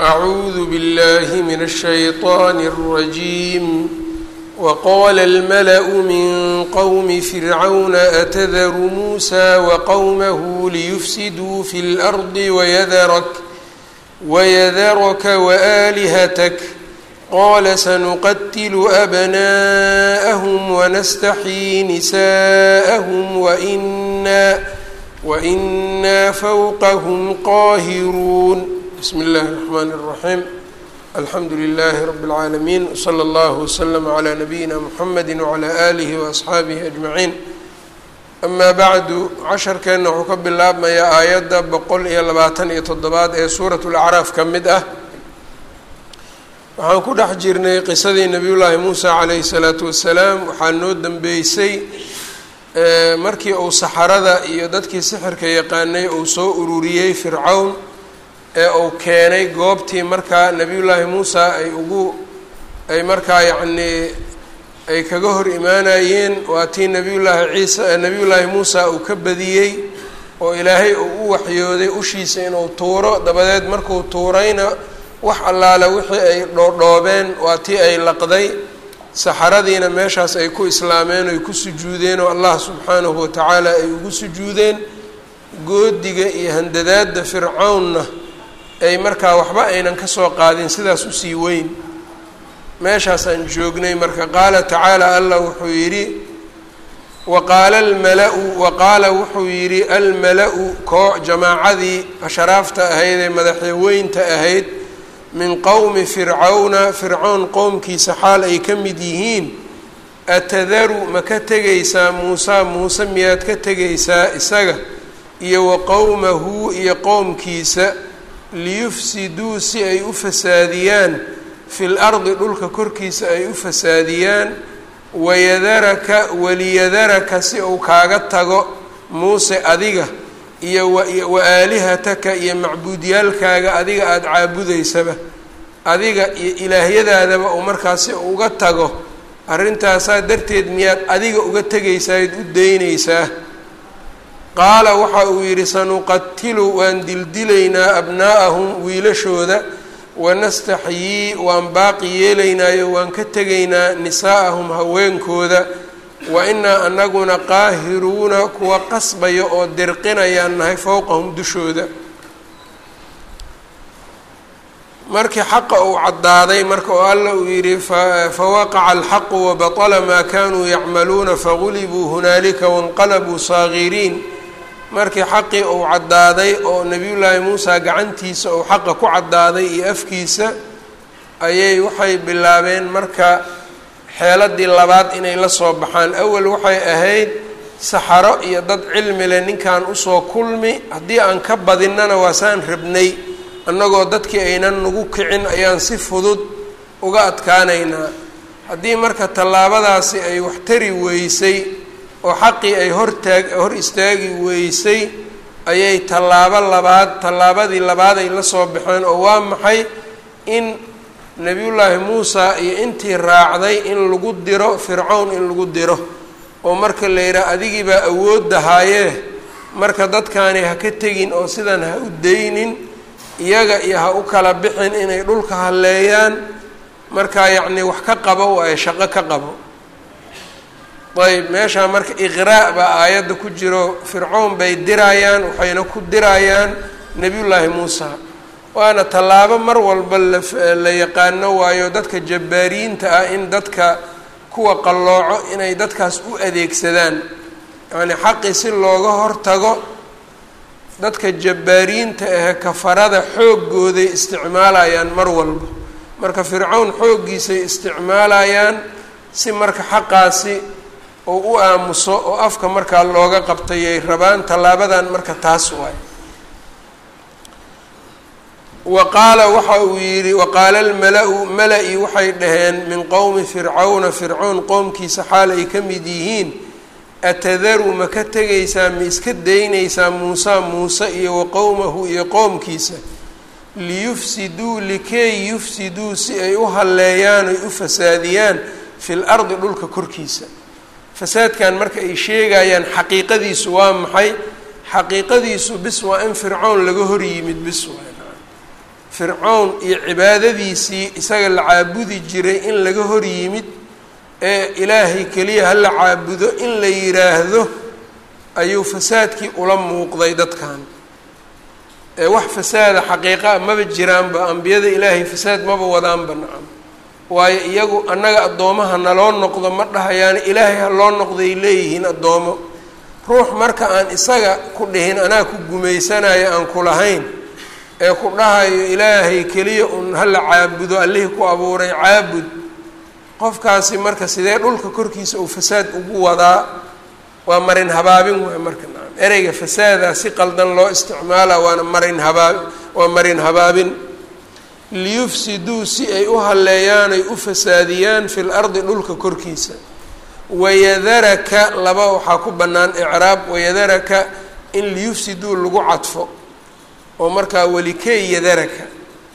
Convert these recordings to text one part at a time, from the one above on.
أعوذ بالله من الشيطان الرجيم وقال الملأ من قوم فرعون أتذر موسى وقومه ليفسدوا في الأرض ويذرك ويذرك وآلهتك قال سنقتل أبناءهم ونستحيي نساءهم وإنا وإنا فوقهم قاهرون بسم الله الرحمن الرحيم الحمdu لله رب العاalمين وصلى الله وسلم عlى نبيina mحمد وعlى آله وأصxaaبه أجمعين أma bعdu casharkeenna wuxuu ka bilaabmayaa aayadda boqol iyo labaatan iyo toddobaad ee suuraة الأcraaf ka mid ah waxaan ku dhex jirnay qisadii nabiy llaahi muusى عalayه الصلاaةu وaسلاam waxaa noo dembeysay markii uu saxarada iyo dadkii sixirka yaqaanay uu soo ururiyey fircawn ee uu keenay goobtii markaa nebiyullaahi muusa ay ugu ay markaa yacnii ay kaga hor imaanayeen waa tii nebiyullaahi ciisa nebiyullaahi muusa uu ka badiyey oo ilaahay uu u waxyooday ushiisa inuu tuuro dabadeed markuu tuurayna wax allaale wixii ay dhoodhoobeen waa tii ay laqday saxaradiina meeshaas ay ku islaameen oy ku sujuudeen oo allah subxaanahu watacaala ay ugu sujuudeen goodiga iyo handadaadda fircawnna ay markaa waxba aynan ka soo qaadin sidaas usii weyn meeshaasaan joognay marka qaala tacaala allah wuxuu yidhi waqaala almala-u waqaala wuxuu yidhi almala-u koo jamaacadii asharaafta ahayd ee madaxweynta ahayd min qowmi fircawna fircown qowmkiisa xaal ay ka mid yihiin atadaru ma ka tegaysaa muusa muuse miyaad ka tegaysaa isaga iyo wa qowmahu iyo qowmkiisa liyufsiduu si ay u fasaadiyaan fil ardi dhulka korkiisa ay u fasaadiyaan wayadaraka waliyadaraka si uu kaaga tago muuse adiga iyo wa aalihataka iyo macbuudyaalkaaga adiga aada caabudaysaba adiga iyo ilaahyadaadaba uu markaasi uga tago arrintaasaa darteed miyaad adiga uga tegaysaad u daynaysaa qaala waxa uu yidhi sanuqatilu waan dildilaynaa abnaa'ahum wiilashooda wanastaxyii waan baaqi yeelaynaayo waan ka tegaynaa nisaa'ahum haweenkooda wa inaa anaguna qaahiruuna kuwa qasbaya oo dirqinayaan nahay fowqahum dushooda markii xaqa uu caddaaday marka oo alla uu yidhi fawaqaca alxaqu wabaطla maa kanuu yacmaluuna fagulibuu hunaalika wanqalabuu saagiriin markii xaqii uu caddaaday oo nebiyullaahi muusa gacantiisa uu xaqa ku caddaaday iyo afkiisa ayay waxay bilaabeen marka xeeladii labaad inay la soo baxaan awal waxay ahayd saxaro iyo dad cilmi leh ninkan usoo kulmi haddii aan ka badinnana waasaan rabnay annagoo dadkii aynan nagu kicin ayaan si fudud uga adkaanaynaa haddii marka tallaabadaasi ay wax tari weysay oo xaqii ay hortaag hor istaagi weysay ayay tallaabo labaad tallaabadii labaad ay la soo baxeen oo waa maxay in nebiyullaahi muusa iyo intii raacday in lagu diro fircawn in lagu diro oo marka la yidhaha adigii baa awooddahaayee marka dadkaani ha ka tegin oo sidan ha u daynin iyaga iyo ha u kala bixin inay dhulka halleeyaan markaa yacnii wax ka qabo waayo shaqo ka qabo ayb meeshaa marka iqraa' baa aayadda ku jiro fircown bay dirayaan waxayna ku dirayaan nebiyullaahi muusa waana tallaabo mar walba la yaqaano waayo dadka jabbaariyiinta ah in dadka kuwa qallooco inay dadkaas u adeegsadaan yacnii xaqii si looga hortago dadka jabbaariyiinta ahe kafarada xooggooday isticmaalayaan mar walba marka fircown xooggiisay isticmaalayaan si marka xaqaasi oo u aamuso oo afka markaa looga qabtayay rabaan tallaabadan marka taas waay wa qaala waxa uu yidhi waqaala almala-u mala-i waxay dhaheen min qowmi fircawna fircown qowmkiisa xaal ay ka mid yihiin atadaru ma ka tegaysaa ma iska daynaysaa muusa muuse iyo wa qowmahu iyo qowmkiisa liyufsiduu likay yufsiduu si ay u halleeyaan oy u fasaadiyaan fil ardi dhulka korkiisa fasaadkan marka ay sheegayaan xaqiiqadiisu waa maxay xaqiiqadiisu bis waa in fircown laga hor yimid bis waa fircown iyo cibaadadiisii isaga la caabudi jiray in laga hor yimid ee ilaahay keliya ha la caabudo in la yidhaahdo ayuu fasaadkii ula muuqday dadkan ee wax fasaada xaqiiqaa maba jiraanba ambiyada ilaahay fasaad maba wadaanba nacam waayo iyagu annaga addoomaha naloo noqdo ma dhahayaani ilaahay ha loo noqday leeyihiin addoomo ruux marka aan isaga ku dhihin anaa ku gumaysanayo aan ku lahayn ee ku dhahayo ilaahay keliya un hala caabudo allihii ku abuuray caabud qofkaasi marka sidee dhulka korkiisa uu fasaad ugu wadaa waa marin habaabin waay marka nacam ereyga fasaadaa si qaldan loo isticmaala waana marin habaab waa marin habaabin liyufsiduu si ay u halleeyaan ay u fasaadiyaan fi lardi dhulka korkiisa wayadaraka laba waxaa ku bannaan icraab wayadaraka in liyufsiduu lagu cadfo oo markaa welikey yadaraka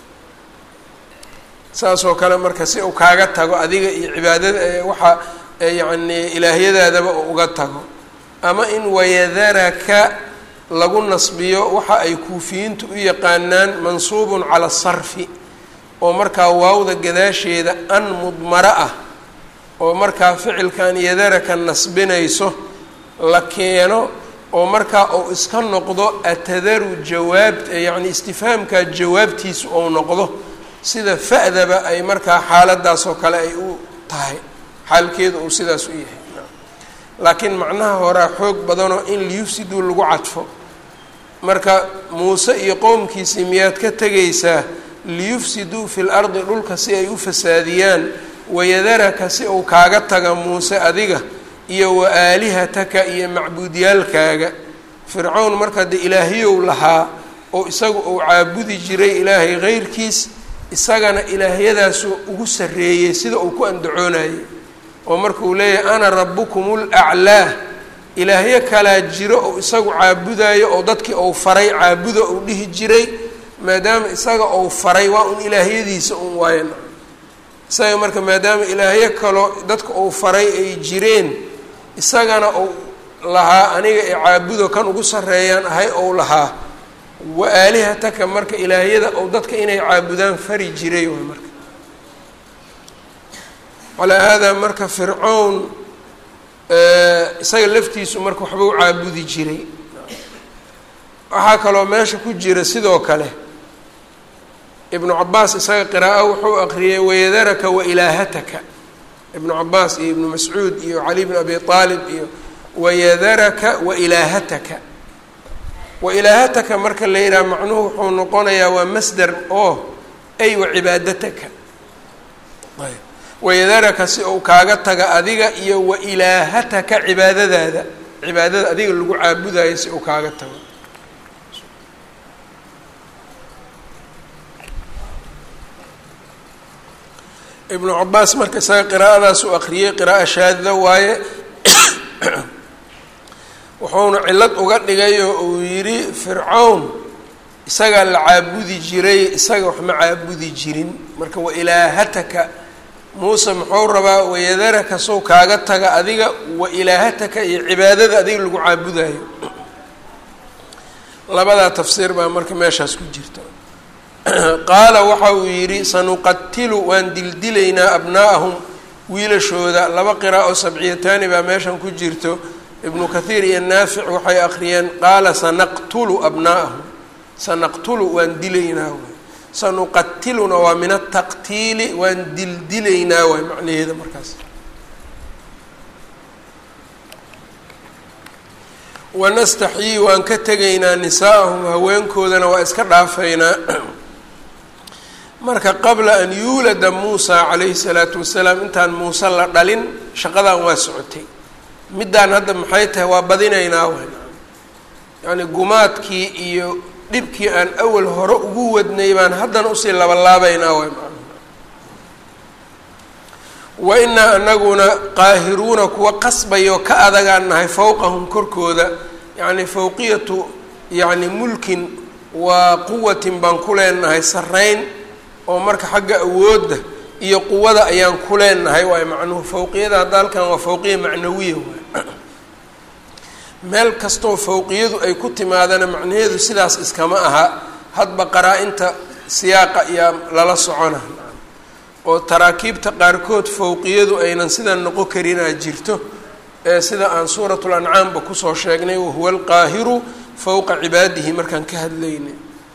saasoo kale marka si uu kaaga tago adiga iyo cibaadada waxa yacni ilaahyadaadaba uu uga tago ama in wayadaraka lagu nasbiyo waxa ay kuufiyiintu u yaqaanaan mansuubun cala sarfi oo markaa waawda gadaasheeda an mudmaro ah oo markaa ficilkan yadaraka nasbinayso la keeno oo markaa uu iska noqdo atadaru jawaab yacni istifhaamkaa jawaabtiisu ou noqdo sida fa'daba ay markaa xaaladaasoo kale ay u tahay xaalkeedu uu sidaas u yahay laakiin macnaha horaa xoog badanoo in liyufsiduu lagu cadfo marka muuse iyo qowmkiisii miyaad ka tegaysaa liyufsiduu fi lardi dhulka si ay u fasaadiyaan wayadaraka si uu kaaga taga muuse adiga iyo wa aalihataka iyo macbuudyaalkaaga fircown marka dee ilaahiyow lahaa oo isagu uu caabudi jiray ilaahay keyrkiis isagana ilaahyadaasu ugu sarreeyey sida uu ku andacoonayay oo markuu leeyahay ana rabukum laclaa ilaahyo kalaa jiro oo isagu caabudayo oo dadkii ou faray caabuda uu dhihi jiray maadaama isaga ou faray waa un ilaahyadiisa un waayan isaga marka maadaama ilaahyo kaloo dadka uu faray ay jireen isagana uu lahaa aniga ee caabudo kan ugu sarreeyaan ahay ou lahaa wa aalihataka marka ilaahyada ou dadka inay caabudaan fari jiray waay marka calaa haadaa marka fircown isaga laftiisu marka waxba u caabudi jiray waxaa kaloo meesha ku jira sidoo kale ibnu cabaas isaga qiraa'o wuxuu aqriyay wayadaraka wa ilaahataka ibnu cabaas iyo ibnu mascuud iyo cali bn abi aalib iyo wayadaraka wa ilaahataka wa ilaahataka marka la yidhaha macnuhu wuxuu noqonayaa waa masder oo ay wa cibaadataka wayadaraka si uu kaaga taga adiga iyo wa ilaahataka cibaadadaada cibaadada adiga lagu caabudayo si uu kaaga tago ibnu cabaas marka isaga qiraa'adaas u aqriyey qira'a shaadida waaye wuxuuna cillad uga dhigay oo uu yidhi fircown isagaa la caabudi jiray isaga wax ma caabudi jirin marka wa ilaahataka muuse muxuu rabaa wayadaraka sow kaaga taga adiga wa ilaahataka iyo cibaadada adiga lagu caabudayo labadaa tafsiir baa marka meeshaas ku jirta qaala waxa uu yidhi sanuqatilu waan dildilaynaa abnaa'ahum wiilashooda laba qiraa'o sabciyataani baa meeshan ku jirto ibnu kathiir iyo naafic waxay akhriyeen qaala sanaqtulu abnaa'ahum sanaqtulu waan dilaynaa waay sanuqatiluna waa min ataqtiili waan dildilaynaa waay macnaheeda markaas wanastaxyii waan ka tegaynaa nisaa'ahum haweenkoodana waa iska dhaafaynaa marka qabla an yuulada muusa calayhi salaatu wasalaam intaan muuse la dhalin shaqadan waa socotay middaan hadda maxay tahay waa badinaynaa wayn yacni gumaadkii iyo dhibkii aan awal hore ugu wadnay baan haddana usii labalaabaynaa waay wa inaa anaguna qaahiruuna kuwa qasbayoo ka adagaan nahay fowqahum korkooda yacni fowqiyatu yacni mulkin waa quwatin baan ku leenahay sarreyn oo marka xagga awoodda iyo quwada ayaan ku leenahay waay macnuhu fowqiyada hadda halkan waa fowqiya macnawiya waay meel kastoo fowqiyadu ay ku timaadana macnaheedu sidaas iskama aha hadba qaraa-inta siyaaqa ayaa lala socona oo taraakiibta qaarkood fowqiyadu aynan sidan noqon karinaa jirto ee sida aan suuratul ancaamba kusoo sheegnay wahuwa alqaahiru fowqa cibaadihi markaan ka hadlaynay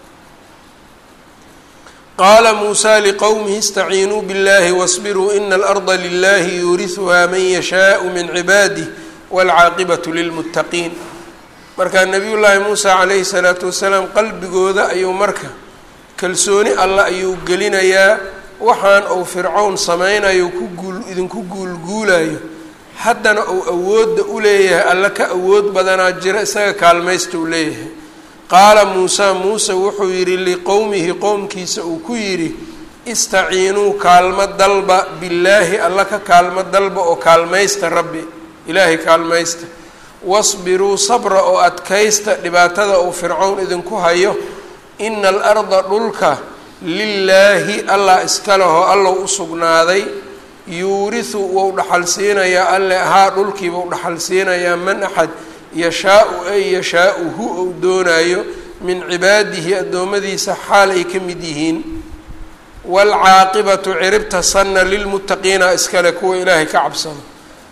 qaala muusaa liqowmihi istaciinuu biاllahi wasbiruu ina alarda lilahi yuurihuhaa man yashaau min cibaadih waalcaaqibatu lilmuttaqiin markaa nebiyullaahi muusa calayhi salaatu wasalaam qalbigooda ayuu marka kalsooni alla ayuu gelinayaa waxaan uu fircown samaynayo ku guul idinku guulguulayo haddana uu awoodda u leeyahay alla ka awood badanaa jira isaga kaalmaysta uu leeyahay qaala muusaa muuse wuxuu yidhi liqowmihi qowmkiisa uu ku yidhi istaciinuu kaalmo dalba billaahi alla ka kaalmo dalba oo kaalmaysta rabbi ilaahay kaalmaysta wasbiruu sabra oo adkaysta dhibaatada uu fircown idinku hayo ina alarda dhulka lilaahi allah iska lehoo allow u sugnaaday yuurihu wou dhaxal siinayaa alle ahaa dhulkiiba u dhaxal siinayaa man axad yashaau ay yashaau hu ou doonaayo min cibaadihi addoommadiisa xaal ay ka mid yihiin waalcaaqibatu ciribta sanna lilmuttaqiina iskale kuwa ilaahay ka cabsado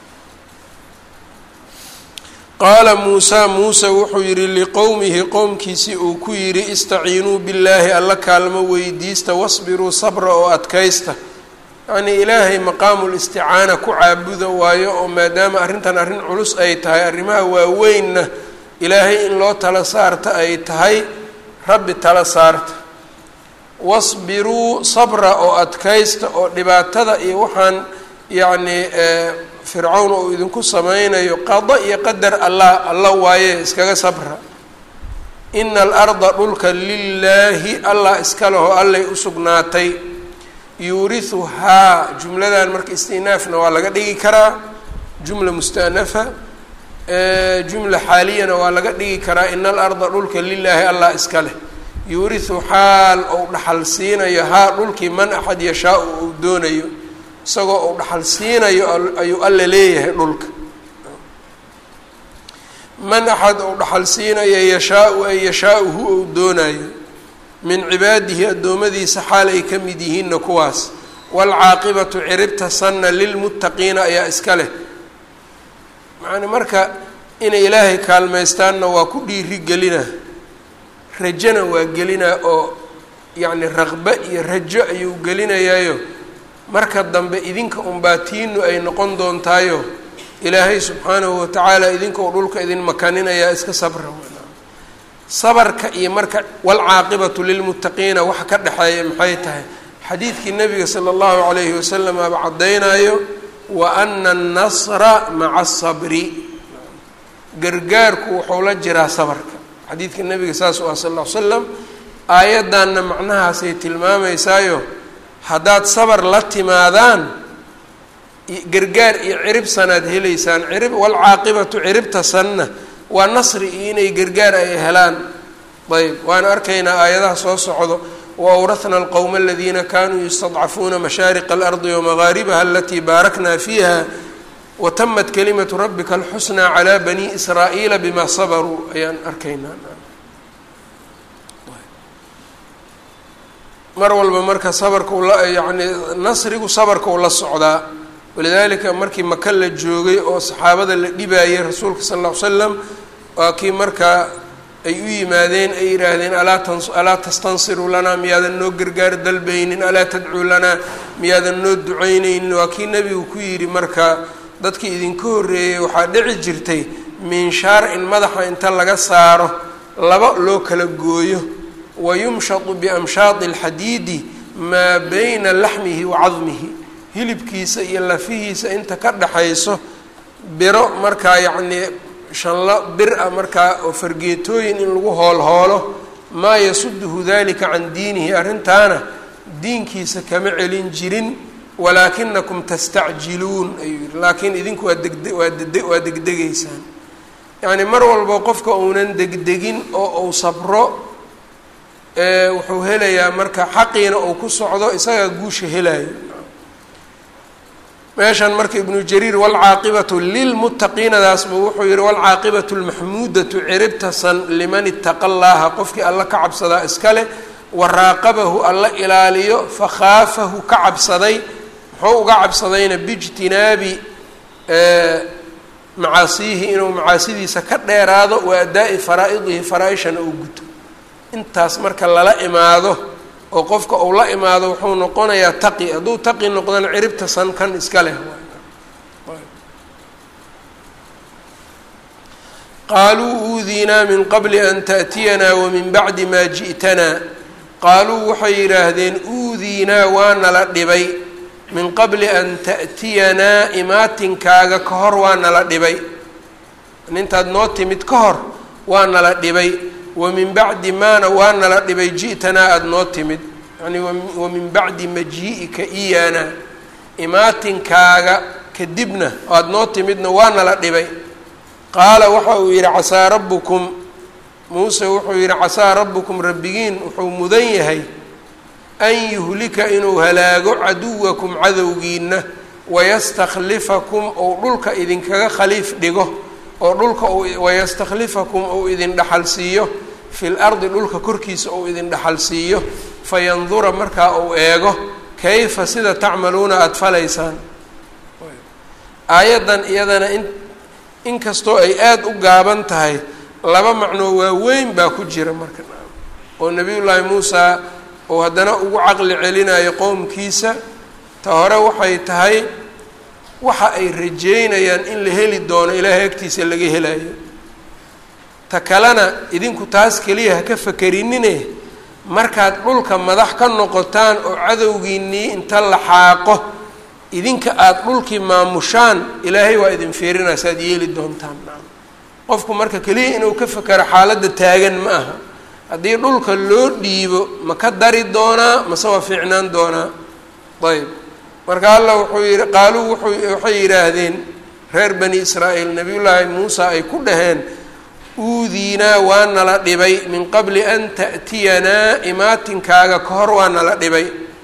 qaala muusaa muuse wuxuu yidhi liqowmihi qowmkiisii uu ku yidhi istaciinuu billaahi alla kaalmo weydiista wasbiruu sabra oo adkaysta yacnii ilaahay maqaamul isticaana ku caabuda waayo oo maadaama arrintan arrin culus ay tahay arrimaha waaweynna ilaahay in loo tala saarta ay tahay rabbi tala saarta wasbiruu sabra oo adkaysta oo dhibaatada iyo waxaan yacnii fircawn uu idinku sameynayo qado iyo qadar allah alla waaye iskaga sabra ina alarda dhulka lilaahi allah iska leho allay u sugnaatay yuurihuhaa jumladan marka istinaafna waa laga dhigi karaa jumla mustanafa jumla xaaliyana waa laga dhigi karaa ina alarda dhulka lilaahi allah iska leh yuurihu xaal ou dhaxal siinayo haa dhulkii man axad yashaau uu doonayo isagoo uu dhaxal siinayo ayuu alla leeyahay dhulka man axad uu dhaxal siinayo yashaau ay yashaauhu ou doonayo min cibaadihi addoommadiisa xaal ay ka mid yihiinna kuwaas waalcaaqibatu ciribta sanna lilmuttaqiina ayaa iska leh macani marka inay ilaahay kaalmaystaanna waa ku dhiiri gelina rajona waa gelinaa oo yacni raqbe iyo rajo ayuu gelinayaayo marka dambe idinka unbaatiinu ay noqon doontaayo ilaahay subxaanahu watacaala idinka uu dhulka idin makaninayaa iska sabra sabarka iyo marka waalcaaqibatu lilmuttaqiina waxa ka dhexeeya maxay tahay xadiidkii nabiga sala allahu calayhi wasalam aba caddaynayo wa ana annasra maca asabri gargaarku wuxuu la jiraa sabarka xadiidka nabiga saas u ah sal ll ly slam aayaddanna macnahaasay tilmaameysaayo haddaad sabar la timaadaan gargaar iyo cirib sanaad helaysaan cirib waalcaaqibatu ciribta sanna waa nasri iyo inay gargaar ay helaan ayb waana arkaynaa aayadaha soo socdo wa awrahna alqowma aladiina kanuu yustadcafuuna mashaariqa alardi wamagaaribaha alatii baarakna fiiha watamat kalimatu rabbika alxusnaa calaa bani israa'iila bima sabaruu ayaan arkaynaa mar walba marka sabarka ula yacni nasrigu sabarka uu la socdaa walidaalika markii maka la joogay oo saxaabada la dhibaayay rasuulka sal lla ly slam waa kii markaa ay u yimaadeen ay yidhaahdeen alaa tan alaa tastansiru lanaa miyaadan noo gargaar dalbaynin alaa tadcuu lanaa miyaadan noo ducaynaynin waa kii nebigu ku yidhi marka dadkii idinka horreeyey waxaa dhici jirtay minshaar in madaxa inta laga saaro laba loo kala gooyo wayumshatu biamshaadi alxadiidi maa bayna laxmihi wa cadmihi hilibkiisa iyo lafihiisa inta ka dhaxayso biro markaa yacnii shanlo bir a markaa oo fargeetooyin in lagu hoolhoolo maa yasuduhu dalika can diinihi arrintaana diinkiisa kama celin jirin walaakinakum tastacjiluun ayuu yihi laakiin idinku waa degde waa dede waa degdegaysaan yacni mar walba qofka uunan degdegin oo uu sabro wuxuu helayaa marka xaqiina uu ku socdo isagaa guusha helayo meeshan marka ibnu jariir waalcaaqibatu lilmuttaqiinadaasba wuxuu yihi waalcaaqibatu lmaxmuudatu ciribtasan liman itaqa llaha qofkii alla ka cabsadaa iska leh waraaqabahu alla ilaaliyo fakhaafahu ka cabsaday muxuu uga cabsadayna biijtinaabi macaasiyihi inuu macaasidiisa ka dheeraado wa addaa'i faraa'idihi faraa-ishana uu guto intaas marka lala imaado oo qofka uu la imaado wuxuu noqonayaa taqi hadduu taqi noqdana ciribta san kan iska leh qaaluu uudiinaa min qabli an ta'tiyanaa wamin bacdi maa ji'tanaa qaaluu waxay yidhaahdeen uudiinaa waa nala dhibay min qabli an ta'tiyanaa imaatinkaaga ka hor waa nala dhibay intaad noo timid ka hor waa nala dhibay wa min bacdi maana waa nala dhibay ji'tanaa aada noo timid yani wa min bacdi majii'ika iyaana imaatinkaaga kadibna aada noo timidna waa nala dhibay qaala waxa uu yidhi casaa rabbukum muuse wuxuu yidhi casaa rabbukum rabbigiin wuxuu mudan yahay an yuhlika inuu halaago caduwakum cadowgiina wayastakhlifakum ou dhulka idinkaga khaliif dhigo oo dhulka wayastakhlifakum ou idin dhaxal siiyo fi lardi dhulka korkiisa ou idin dhaxal siiyo fayandura markaa uu eego kayfa sida tacmaluuna aada falaysaan aayaddan iyadana in inkastoo ay aada u gaaban tahay laba macnoo waaweyn baa ku jira marka oo nebiyullaahi muusa oo haddana ugu caqli celinayo qowmkiisa ta hore waxay tahay waxa ay rajeynayaan in la heli doono ilaahay agtiisa laga helayo ta kalena idinku taas keliya ha ka fakerinine markaad dhulka madax ka noqotaan oo cadowgiinnii inta la xaaqo idinka aada dhulkii maamushaan ilaahay waa idin fiirinaa si aad yeeli doontaan qofku marka keliya inuu ka fakero xaaladda taagan ma aha haddii dhulka loo dhiibo ma ka dari doonaa mase waa fiicnaan doonaa ayb marka allah wuxuu yihi qaaluu wuxuu waxay yidhaahdeen reer bani israa'iil nabiyullaahi muusa ay ku dhaheen uudiinaa waa nala dhibay min qabli an ta'tiyanaa imaatinkaaga ka hor waa nala dhibay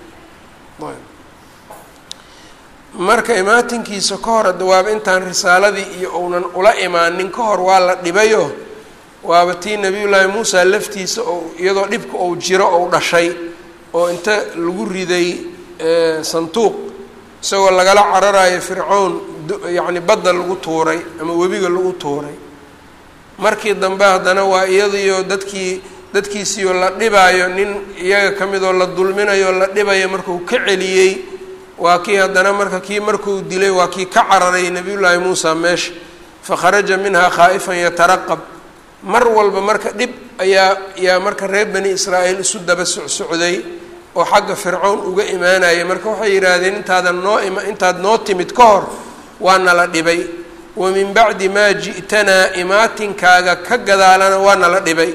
marka imaatinkiisa ka hor dawaaba intaan risaaladii iyo uunan ula imaanin ka hor waa la dhibayo waaba tii nabiyullaahi muusa laftiisa oo iyadoo dhibka ou jiro ou dhashay oo inta lagu riday sanduuq isagoo lagala cararayo fircown yacni badda lagu tuuray ama webiga lagu tuuray markii dambe haddana waa iyadiyo dadkii dadkiisiioo la dhibaayo nin iyaga ka midoo la dulminayo la dhibayo markuu ka celiyey waa kii haddana marka kii markuu dilay waa kii ka cararay nebiyullaahi muusa meesha fakharaja minhaa khaa'ifan yataraqab mar walba marka dhib ayaa yaa marka reer bani israa'iil isu daba socsocday oo xagga fircown uga imaanaya marka waxay yidhaahdeen intaadan noo ima intaad noo timid ka hor waa nala dhibay wa min bacdi maa ji'tanaa imaatinkaaga ka gadaalana waa nala dhibay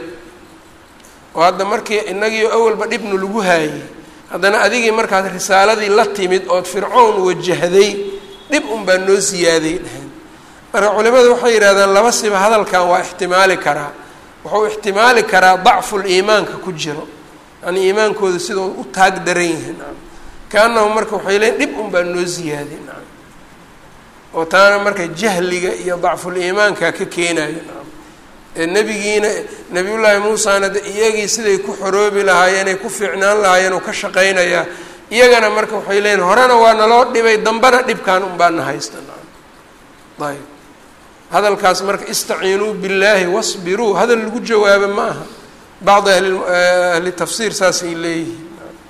oo hadda markii inagii awalba dhibnu lagu haayey haddana adigii markaad risaaladii la timid ood fircown wajahday dhib unbaa noo siyaaday dheheen marka culimadu waxay yidhahdeen laba siba hadalkan waa ixtimaali karaa wuxuu ixtimaali karaa dacful iimaanka ku jiro yani iimaankooda sidoo u taag daran yihiin kaanahu marka waxay leeyiin dhib unbaa noo ziyaaday nacam oo taana marka jahliga iyo dacful iimaanka ka keenayo nacam ee nebigiina nebiyullaahi muusana de iyagii siday ku xoroobi lahaayeen ay ku fiicnaan lahaayeen oo ka shaqaynayaa iyagana marka waxay leeyiin horena waa naloo dhibay dambena dhibkan unbaana haysta nacam ayb hadalkaas marka istaciinuu billaahi wasbiruu hadal lagu jawaabo ma aha bacdi ahli ahli tafsiir saasay leeyihiin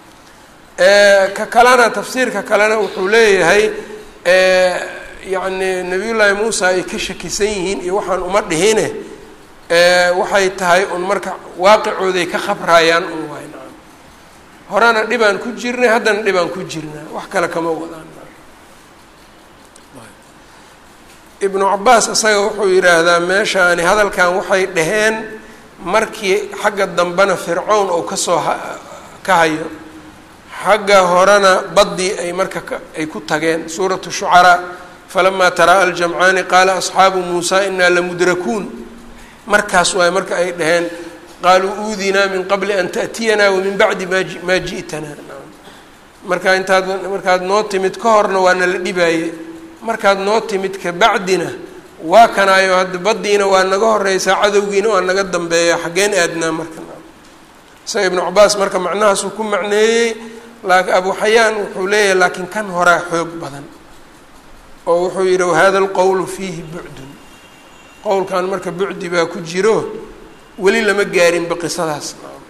ka kalena tafsiirka kalena wuxuu leeyahay yacni nabiyullaahi muusa ay ka shakisan yihiin iyo waxaan uma dhihine waxay tahay un marka waaqicooday ka khabrayaan un waay nacam horena dhibaan ku jirnay haddana dhibaan ku jirnaa wax kale kama wadaan ibnu cabaas isaga wuxuu yidhaahdaa meeshaani hadalkan waxay dhaheen markii xagga dambena fircown ou kasoo ka hayo xagga horena baddii ay marka ay ku tageen suuratu shucaraa falamaa taraa aljamcaani qaala asxaabu muusa inaa lamudrakuun markaas waay marka ay dhaheen qaaluu uudinaa min qabli an ta'tiyanaa wamin bacdi ma maa ji'tanaa marka intaad markaad noo timid ka horna waana la dhibaaye markaad noo timid kabacdina waa kanaayo hadda baddiina waa naga horeysaa cadowgiina waa naga dambeeya xaggeen aadnaa marka isaga ibnu cabaas marka macnahaasuu ku macneeyey laakiin abu xayaan wuxuu leeyahay laakiin kan horaa xoog badan oo wuxuu yidhi wahada alqowlu fiihi bucdun qowlkan marka bucdi baa ku jiro weli lama gaarinba qisadaas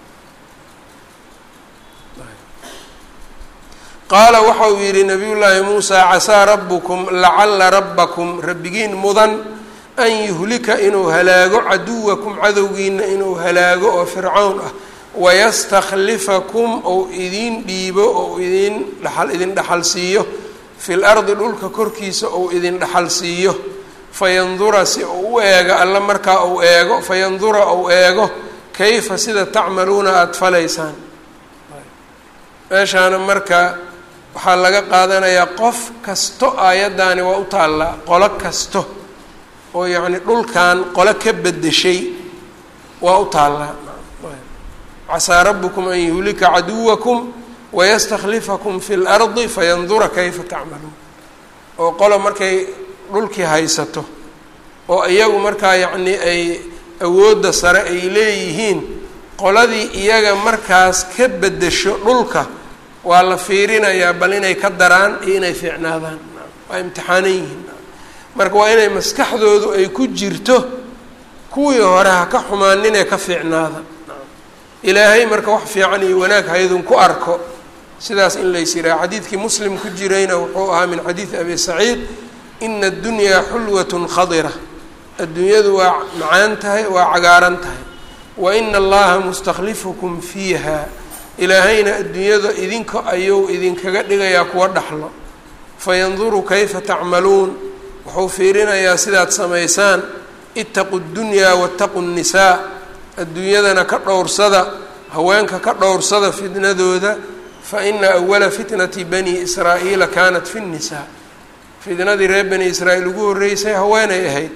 qaala waxa uu yidhi nabiy llaahi muusaa casaa rabbukum lacalla rabbakum rabbigiin mudan an yuhlika inuu halaago caduwakum cadowgiina inuu halaago oo fircawn ah wayastakhlifakum ou idiin dhiibo ou idin dhaal idin dhaxal siiyo fi lardi dhulka korkiisa ou idin dhaxal siiyo fayandura si uu u eego alla markaa uu eego fayandura ou eego kayfa sida tacmaluuna aada falaysaan meeshaana marka waxaa laga qaadanayaa qof kasto aayaddaani waa u taallaa qolo kasto oo yacni dhulkan qolo ka bedeshay waa u taallaa casaa rabbukum an yuhlika caduwakum wayastakhlifakum fi lardi fayandura kayfa tacmaluun oo qolo markay dhulkii haysato oo iyagu markaa yacni ay awoodda sare ay leeyihiin qoladii iyaga markaas ka bedesho dhulka waa la fiirinayaa bal inay ka daraan iyo inay fiicnaadaan waa imtixaanan yihiin marka waa inay maskaxdoodu ay ku jirto kuwii hore ha ka xumaaninee ka fiicnaada ilaahay marka wax fiican iyo wanaag haydun ku arko sidaas in lays yidhaha xadiidkii muslim ku jirayna wuxuu ahaa min xadiidi abi saciid ina addunyaa xulwatun khadira adduunyadu waa macaan tahay waa cagaaran tahay wa ina allaha mustakhlifukum fiiha ilaahayna adduunyada idinka ayuu idinkaga dhigayaa kuwa dhaxlo fayanduru kayfa tacmaluun wuxuu fiirinayaa sidaad samaysaan itaqu ddunyaa waataqu nnisaa adduunyadana ka dhowrsada haweenka ka dhowrsada fitnadooda fa ina awala fitnati bani israa'iila kaanat fi nnisaa fitnadii reer bani israa'iil ugu horreysay haweenay ahayd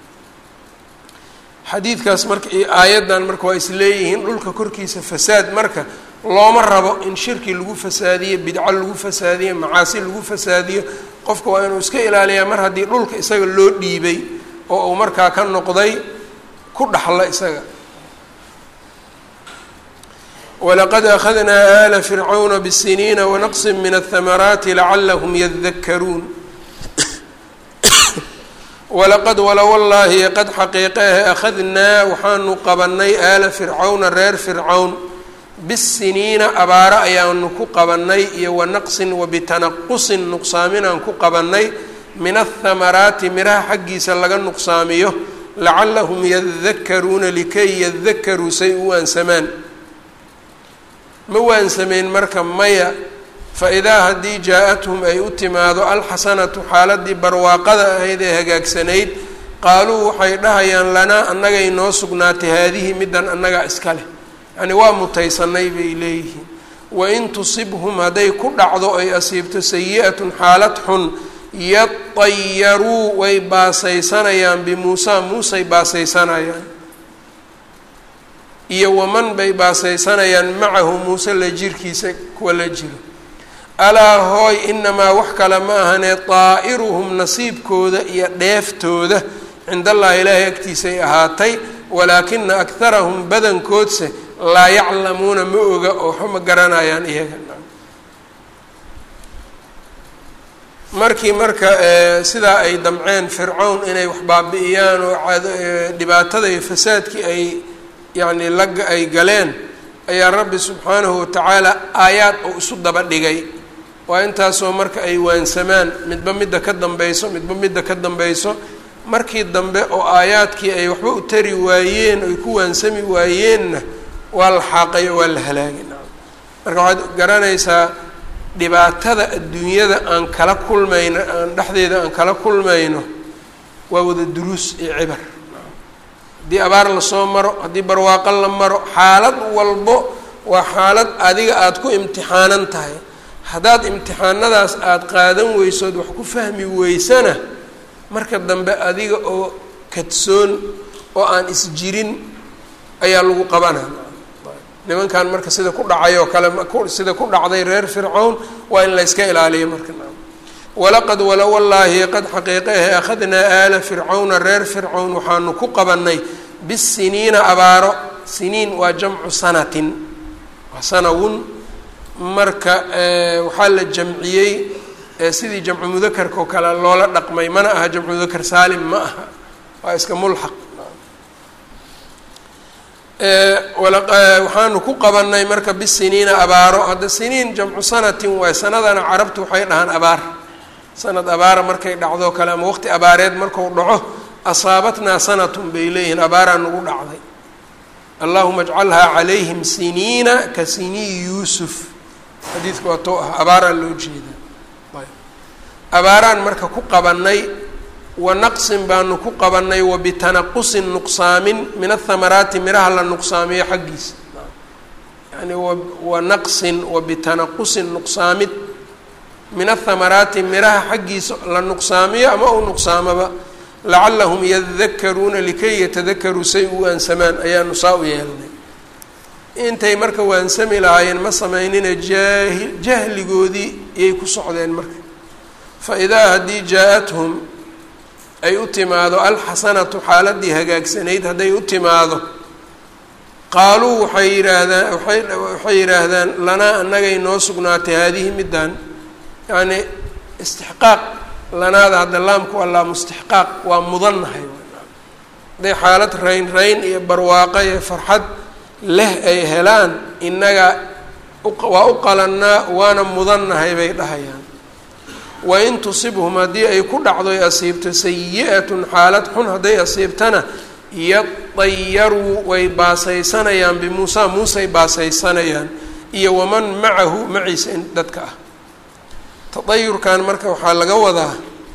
xadiidkaas marka iyo aayaddan marka waa is leeyihiin dhulka korkiisa fasaad marka looma rabo in shirki lagu fasaadiyo bidco lagu fasaadiyo macaasi lagu fasaadiyo qofka waa inuu iska ilaaliyaa mar haddii dhulka isaga loo dhiibay oo uu markaa ka noqday ku dhaxla isaga walaqad akhadnaa ala fircawna bsiniina wanaqsi min ahamaraati lacalahum yadakaruun walaqad wala wallaahi qad xaqiiqehe akhadnaa waxaanu qabanay aala fircawna reer fircawn bisiniina abaaro ayaanu ku qabanay iyo wanaqsin wabitanaqusin nuqsaaminaan ku qabanay min athamaraati miraha xaggiisa laga nuqsaamiyo lacalahum yadakaruuna likay yadakaruu say u waansamaan ma waansameen marka maya fa-idaa haddii jaa-athum ay u timaado alxasanatu xaaladii barwaaqada ahayd ee hagaagsanayd qaaluu waxay dhahayaan lanaa annagay noo sugnaatay haadihi middan annagaa iska leh yacni waa mutaysanay bay leeyihiin wain tusibhum hadday ku dhacdo ay asiibto sayi-atun xaalad xun yadayaruu way baasaysanayaan bimuusaa muusay baasaysanayaan iyo waman bay baasaysanayaan macahu muuse la jirkiisa kuwa la jiro alaa hooy inamaa wax kale ma ahanee daa'iruhum nasiibkooda iyo dheeftooda cind allahi ilaahay agtiisay ahaatay walaakina akharahum badankoodse laa yaclamuuna ma oga oo waxba ma garanayaan iyaga markii marka sidaa ay damceen fircown inay wax baabi'iyaan oo dhibaatada iyo fasaadkii ay yacni laga ay galeen ayaa rabbi subxaanahu watacaala aayaad oo isu daba dhigay waa intaasoo marka ay waansamaan midba midda ka dambeyso midba midda ka dambeyso markii dambe oo aayaadkii ay waxba u tari waayeen oy ku waansami waayeenna waa la xaaqay oo waa la halaagay marka waxaad garanaysaa dhibaatada adduunyada aan kala kulmayno aan dhexdeeda aan kala kulmayno waa wada duruus iyo cibar haddii abaar lasoo maro haddii barwaaqo la maro xaalad walbo waa xaalad adiga aada ku imtixaanan tahay haddaad imtixaanadaas aada qaadan weysood wax ku fahmi weysana marka dambe adiga oo kadsoon oo aan isjirin ayaa lagu qabanaa nimankan marka sida ku dhacay oo kale sida ku dhacday reer fircown waa in layska ilaaliyo marka walaqad wala wallaahi qad xaqiiqehe akhadnaa aala fircawna reer fircown waxaanu ku qabanay bisiniina abaaro siniin waa jamcu sanatin waa sanawun marka waxaa la jamciyey sidii jamcu mudakarka oo kale loola dhaqmay mana aha jamcu mudakar saalim ma aha waa iska mulxaq waxaanu ku qabanay marka bisiniina abaaro hadda siniin jamcu sanatin waay sanadana carabtu waxay dhahaan abaar sanad abaara markay dhacdoo kale ama waqti abaareed marku dhaco asaabatnaa sanatun bay leeyihiin abaaraa nagu dhacday allahuma ajcalhaa calayhim siniina ka siniyi yuusuf xadiidka waa too ah abaaraa loo jeedaa abaaraan marka ku qabanay wa naqsin baanu ku qabanay wa bitanaqusin nuqsaamin min athamaraati miraha la nuqsaamiyo xaggiisa yani wa naqsin wa bitanaqusin nuqsaamid min athamaraati miraha xaggiisa la nuqsaamiyo ama uu nuqsaamaba lacalahum yadakaruuna likay yatadakaruu say u waansamaan ayaanu saa u yeelnay intay marka waansami lahaayeen ma samaynina jaahi jahligoodii iyay ku socdeen marka fa idaa haddii jaa-athum ay u timaado alxasanatu xaaladii hagaagsanayd hadday u timaado qaaluu waxay yidhaahdaan waay waxay yidhaahdaan lanaa annagay noo sugnaatay haadihi middan yacni istixqaaq lanaada hadda laamku allaa mustixqaaq waa mudannahay hadday xaalad rayn rayn iyo barwaaqo iyo farxad leh ay helaan innaga waa u qalannaa waana mudannahay bay dhahayaan wain tusibhum haddii ay ku dhacdo ay asiibto sayi-atun xaalad xun hadday asiibtana yadayaruu way baasaysanayaan bimuusa muusay baasaysanayaan iyo waman macahu maciisa in dadka ah tadayurkan marka waxaa laga wadaa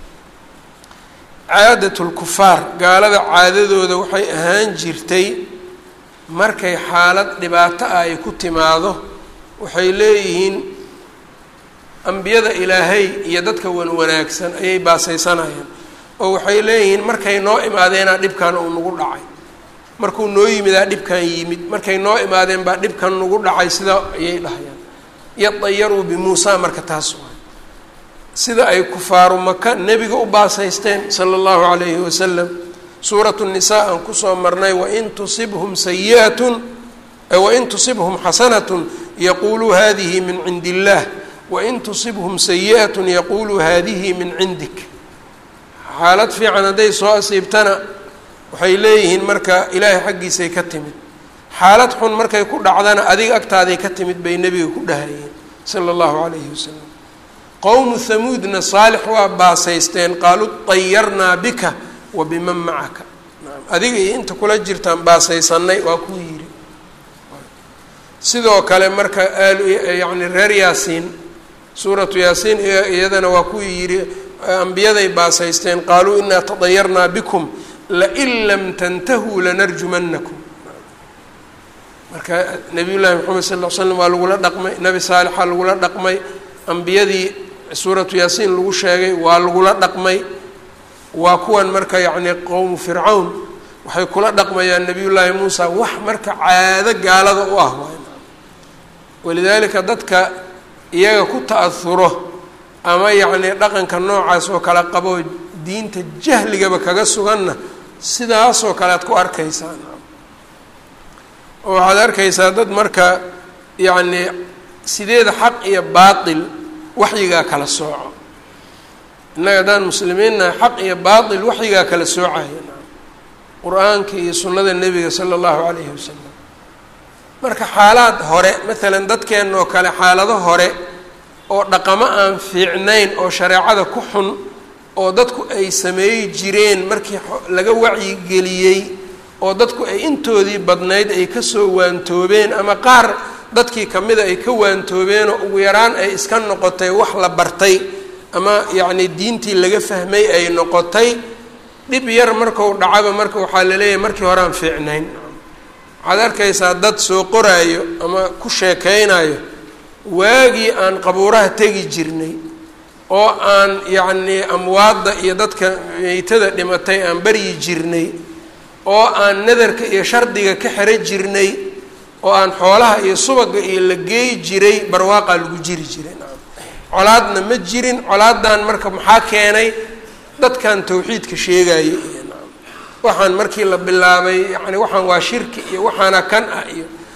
caadatulkufaar gaalada caadadooda waxay ahaan jirtay markay xaalad dhibaato ah ay ku timaado waxay leeyihiin ambiyada ilaahay iyo dadka wan wanaagsan ayay baasaysanayaan oo waxay leeyihiin markay noo imaadeenaa dhibkan uu nagu dhacay markuu noo yimidaa dhibkan yimid markay noo imaadeen baa dhibkan nagu dhacay sidaa ayay dhahayaan yadayaruu bimuusa marka taas waay sida ay kufaaru maka nebiga u baasaysteen sala allahu calayhi wasalam suuratu nisaa aan kusoo marnay wain tusibhum sayi'atun wain tusibhum xasanatun yaquuluu hadihi min cindi illaah wain tusibhum sayi-atun yaquuluu haadihi min cindik xaalad fiican hadday soo asiibtana waxay leeyihiin marka ilaahay xaggiisay ka timid xaalad xun markay ku dhacdana adiga agtaaday ka timid bay nebiga ku dhahayeen sala allahu calayhi wasalam qowmu hamuudna saalix waa baasaysteen qaaluu dayarnaa bika wa biman macaka adiga iyo inta kula jirtaan baasaysanay waa kuu yidhi sidoo kale marka yani reer yaasiin suuratu yaasiin iyadana waa kuwii yidhi ambiyaday baasaysteen qaaluu inaa tadayarnaa bikum lain lam tantahuu lanarjumanakum marka nabiy llaahi maxamed sal l slam waa lagula dhaqmay nebi saalixa lagula dhaqmay ambiyadii suuratu yaasiin lagu sheegay waa lagula dhaqmay waa kuwan marka yacni qowmu fircawn waxay kula dhaqmayaan nabiy llaahi muusa wax marka caado gaalada u ah waay walidaalika dadka iyaga ku ta'ahuro ama yacni dhaqanka noocaas oo kale qaboo diinta jahligaba kaga suganna sidaasoo kale ad ku arkaysaan oo waxaad arkaysaa dad marka yacni sideeda xaq iyo baatil waxyigaa kala sooco innaga haddaan muslimiinnahay xaq iyo baatil waxyigaa kala soocaya qur-aanka iyo sunnada nebiga sala allahu calayhi wasalam marka xaalaad hore maalan dadkeenna oo kale xaalado hore oo dhaqamo aan fiicnayn oo shareecada ku xun oo dadku ay sameeyi jireen markii laga wacyigeliyey oo dadku ay intoodii badnayd ay kasoo waantoobeen ama qaar dadkii kamida ay ka waantoobeenoo ugu yaraan ay iska noqotay wax la bartay ama yacni diintii laga fahmay ay noqotay dhib yar marku dhacaba marka waxaa laleeyahay markii hore aan fiicnayn waxaad arkaysaa dad soo qoraayo ama ku sheekeynayo waagii aan qabuuraha tegi jirnay oo aan yacnii amwaadda iyo dadka meytada dhimatay aan baryi jirnay oo aan nadarka iyo shardiga ka xero jirnay oo aan xoolaha iyo subaga iyo la geeyi jiray barwaaqaa lagu jiri jiray colaadna ma jirin colaadan marka maxaa keenay dadkan tawxiidka sheegaya iyo waxaan markii la bilaabay yani waxaan waa shirki iyo waxaana kan ah iyo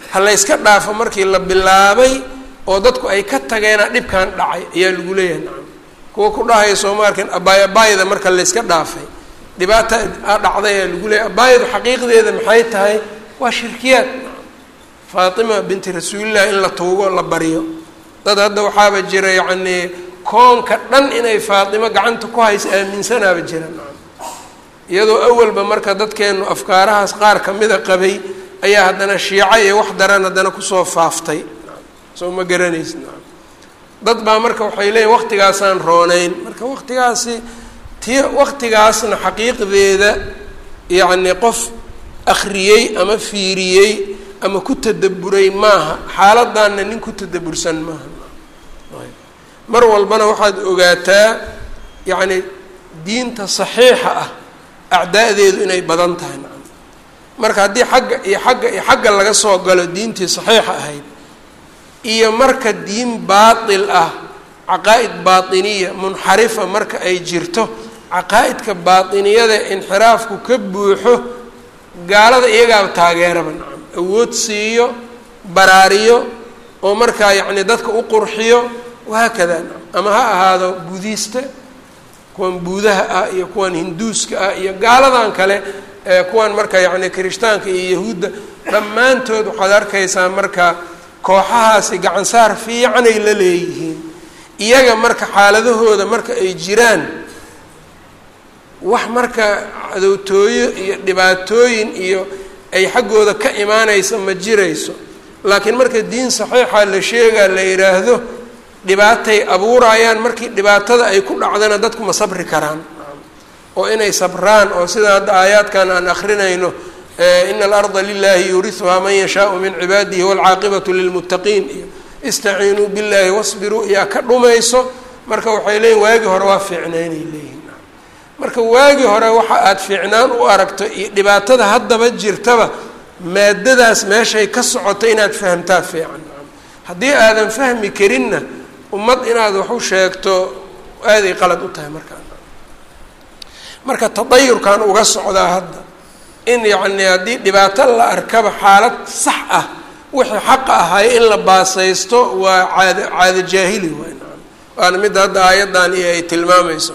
ha layska dhaafo markii la bilaabay oo dadku ay ka tageena dhibkan dhacay ayaa lagu leeyahay nacam kuwa ku dhahaya sooma arkin abaay abaayada marka layska dhaafay dhibaata a dhacday ayaa lagu leeyahay abaayadu xaqiiqdeeda maxay tahay waa shirkiyaad faatima binti rasuulilah in la tuugo la baryo dad hadda waxaaba jira yacnii koonka dhan inay faatimo gacanta ku hayso aaminsanaaba jira nacam iyadoo awalba marka dadkeenu afkaarahaas qaar kamida qabay ayaa haddana shiico iyo wax daran haddana kusoo faaftay soo ma garanaysid nacam dad baa marka waxay leeyihin waqtigaasaan rooneyn marka waqtigaasi ti waqtigaasna xaqiiqdeeda yacni qof akhriyey ama fiiriyey ama ku tadaburay maaha xaaladaanna nin ku tadabursan maaha mar walbana waxaad ogaataa yacni diinta saxiixa ah acdaadeedu inay badan tahay nacam marka haddii xagga iyo xagga iyo xagga laga soo galo diintii saxiixa ahayd iyo marka diin baatil ah caqaa'id baatiniya munxarifa marka ay jirto caqaa'idka baatiniyada inxiraafku ka buuxo gaalada iyagaaba taageeraba nacam awood siiyo baraariyo oo markaa yacni dadka u qurxiyo wahaakada nacam ama ha ahaado budiista kuwan buudaha ah iyo kuwan hinduuska ah iyo gaaladan kale kuwan marka yacni kirishtaanka iyo yahuudda dhammaantood waxaad arkaysaa marka kooxahaasi gacansaar fiicanay la leeyihiin iyaga marka xaaladahooda marka ay jiraan wax marka cadowtooyo iyo dhibaatooyin iyo ay xaggooda ka imaanaysa ma jirayso laakiin marka diin saxiixa la sheegaa la yidhaahdo dhibaatay abuurayaan markii dhibaatada ay ku dhacdana dadku ma sabri karaan oo inay sabraan oo sida hadda aayaadkan aan akrinayno ina alarda lilahi yuuriuhaa man yashaau min cibaadihi waalcaaqibatu lilmuttaqiin iyo istaciinuu billahi wasbiruu iyaa ka dhumayso marka waxay leeyihin waagii hore waa fiicnaynay leeyihin marka waagii hore waxa aada fiicnaan u aragto iyo dhibaatada haddaba jirtaba maadadaas meeshay ka socoto inaad fahamtaa fiican haddii aadan fahmi karinna ummad inaad wax u sheegto aaday qalad u tahay markaa marka tadayurkan uga socdaa hadda in yacni haddii dhibaato la arkaba xaalad sax ah wixii xaqa ahay in la baasaysto waa caado caado jaahili waay naam waana midda hadda aayaddan iyo ay tilmaamayso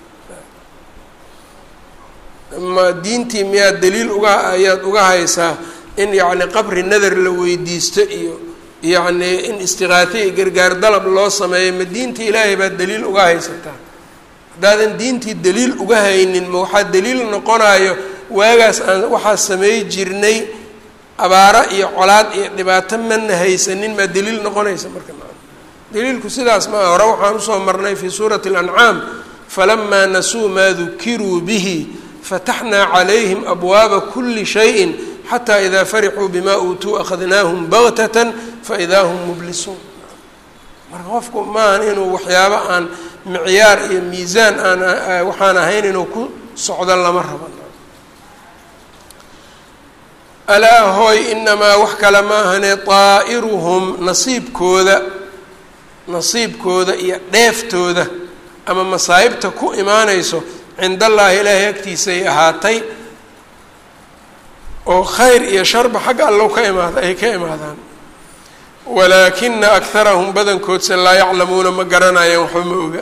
ma diintii miyaad daliil uga ayaad uga haysaa in yacni qabri nadar la weydiisto iyo yacni in istiqaate iyo gargaar dalab loo sameeyo ma diintii ilaahay baad daliil uga haysataa haddaadan diintii daliil uga haynin ma waxaa daliil noqonayo waagaas aan waxaa sameey jirnay abaaro iyo colaad iyo dhibaato mana haysanin maa daliil noqonaysa marka daliilku sidaas ma aha hore waxaan usoo marnay fii suurati اlancaam falamaa nasuu maa dukiruu bihi fataxnaa calayhim abwaaba kuli shayin xataa idaa farixuu bima uutuu akhadnaahum baktatan faidaa hum mublisuun marka qofku maahan inuu waxyaabo aan micyaar iyo miisaan aan waxaan ahayn inuu ku socdo lama rabo alaa hooy inamaa wax kale ma ahane daa'iruhum nasiibkooda nasiibkooda iyo dheeftooda ama masaa'ibta ku imaanayso cind allaahi ilaahay agtiisay ahaatay oo khayr iyo sharba xagga allow ka imaada ay ka imaadaan walaakina akharahum badankoodse laa yaclamuuna ma garanayaan waxba ma oga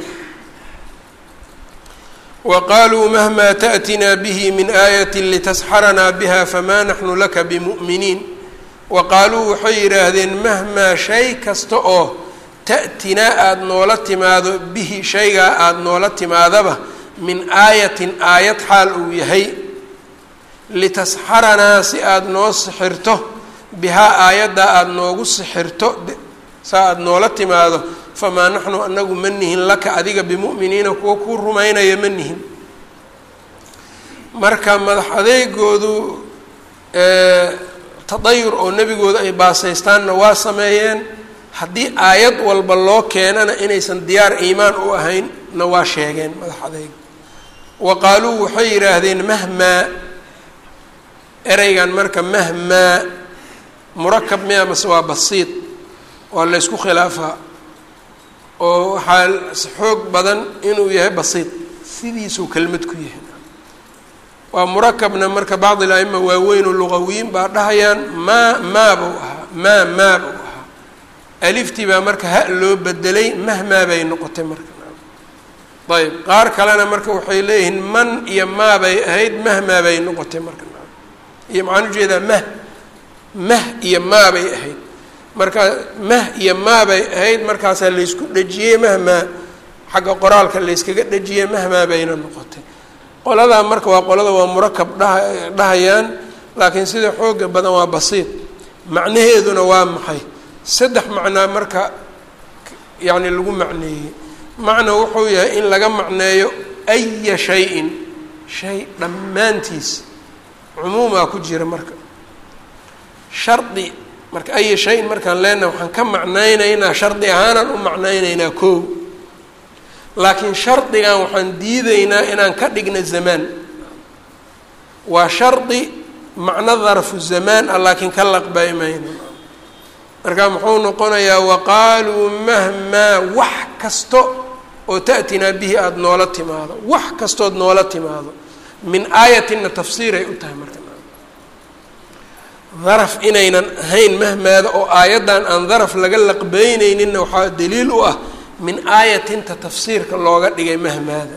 wa qaaluu mahmaa ta'tinaa bihi min aayati litasxaranaa biha famaa naxnu laka bimu'miniin wa qaaluu waxay yidhaahdeen mahmaa shay kasta oo ta'tinaa aada noola timaado bihi shaygaa aada noola timaadaba min aayatin aayad xaal uu yahay litasxaranaa si aada noo sixirto bihaa aayaddaa aada noogu sixirto saa aada noola timaado famaa naxnu anagu ma nihin laka adiga bimu'miniina kuwa kuu rumaynaya ma nihin marka madax adeegoodu tadayur oo nebigooda ay baasaystaanna waa sameeyeen haddii aayad walba loo keenana inaysan diyaar iimaan u ahayn na waa sheegeen madax adeeg wa qaaluu waxay yidhaahdeen mahmaa ereygan marka mahmaa murakab miya mase waa basiid waa laysku khilaafaa oo waxaa xoog badan inuu yahay basiid sidiisuu kelmad ku yahay waa murakabna marka bacd il aima waaweyn oo luqawiyiin baa dhahayaan maa maa buu ahaa maa maa buu ahaa aliftii baa marka ha loo bedelay mahmaa bay noqotay marka ayb qaar kalena marka waxay leeyihiin man iyo maa bay ahayd mahmaa bay noqotay marka iyo maxaan ujeedaa mah mah iyo maa bay ahayd markaa mah iyo maa bay ahayd markaasaa laysku dhejiyey mahmaa xagga qoraalka layskaga dhejiyey mahmaa bayna noqotay qoladaa marka waa qolada waa murakab dhaha dhahayaan laakiin sida xooga badan waa basiid macnaheeduna waa maxay saddex macnaa marka yacni lagu macneeyey macna wuxuu yahay in laga macneeyo aya shay-in shay dhammaantiis cumuumaa ku jira marka shardi marka aya shay-in markaan leenaha waxaan ka macnaynaynaa shardi ahaanaan u macnaynaynaa koow laakiin shardigan waxaan diideynaa inaan ka dhigna zamaan waa shardi macno darfu zamaan ah laakiin ka laqbay mayno marka muxuu noqonayaa waqaaluu mahmaa wax kasto oo ta'tinaa bihi aada noola timaado wax kastood noola timaado min aayatinna tafsiiray u tahay marka daraf inaynan ahayn mahmaada oo aayaddan aan daraf laga laqbeyneyninna waxaa daliil u ah min aayatinta tafsiirka looga dhigay mahmaada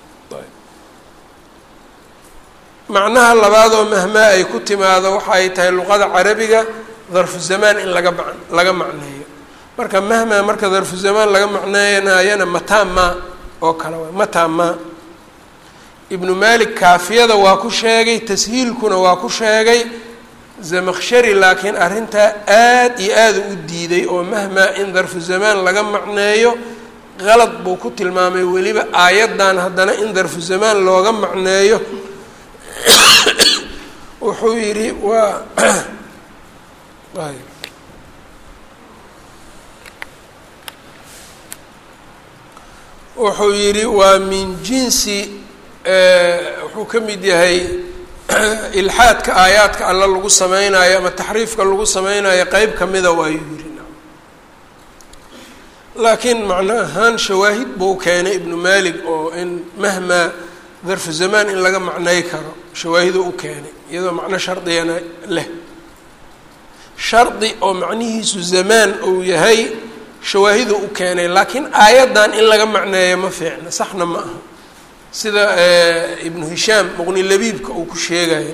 macnaha labaadoo mahmaa ay ku timaado waxa ay tahay luqada carabiga darfu zamaan in laga ma laga macneeyo marka mahmaa marka darfu zamaan laga macneynayana mataa maa oo kale waay mataa maa ibnu malik kaafiyada waa ku sheegay tashiilkuna waa ku sheegay zamakshari laakiin arrintaa aad iyo aada u diiday oo mahmaa in darfu zamaan laga macneeyo qalad buu ku tilmaamay weliba aayaddan haddana in darfu zamaan looga macneeyo wuxuu yidhi waa wuxuu yidhi waa min jinsi wuxuu ka mid yahay ilxaadka aayaadka alla lagu sameynayo ama taxriifka lagu sameynayo qeyb kamida waayuu yidhi laakiin macno ahaan shawaahid buu keenay ibnu malik oo in mahmaa darfu zamaan in laga macnay karo shawaahiduu u keenay iyadoo macno shardigana leh shardi oo macnihiisu zamaan uu yahay shawaahidu u keenay laakiin aayaddan in laga macneeyo ma fiicna saxna ma aha sida ibnu hishaam muqni labiibka uu ku sheegayo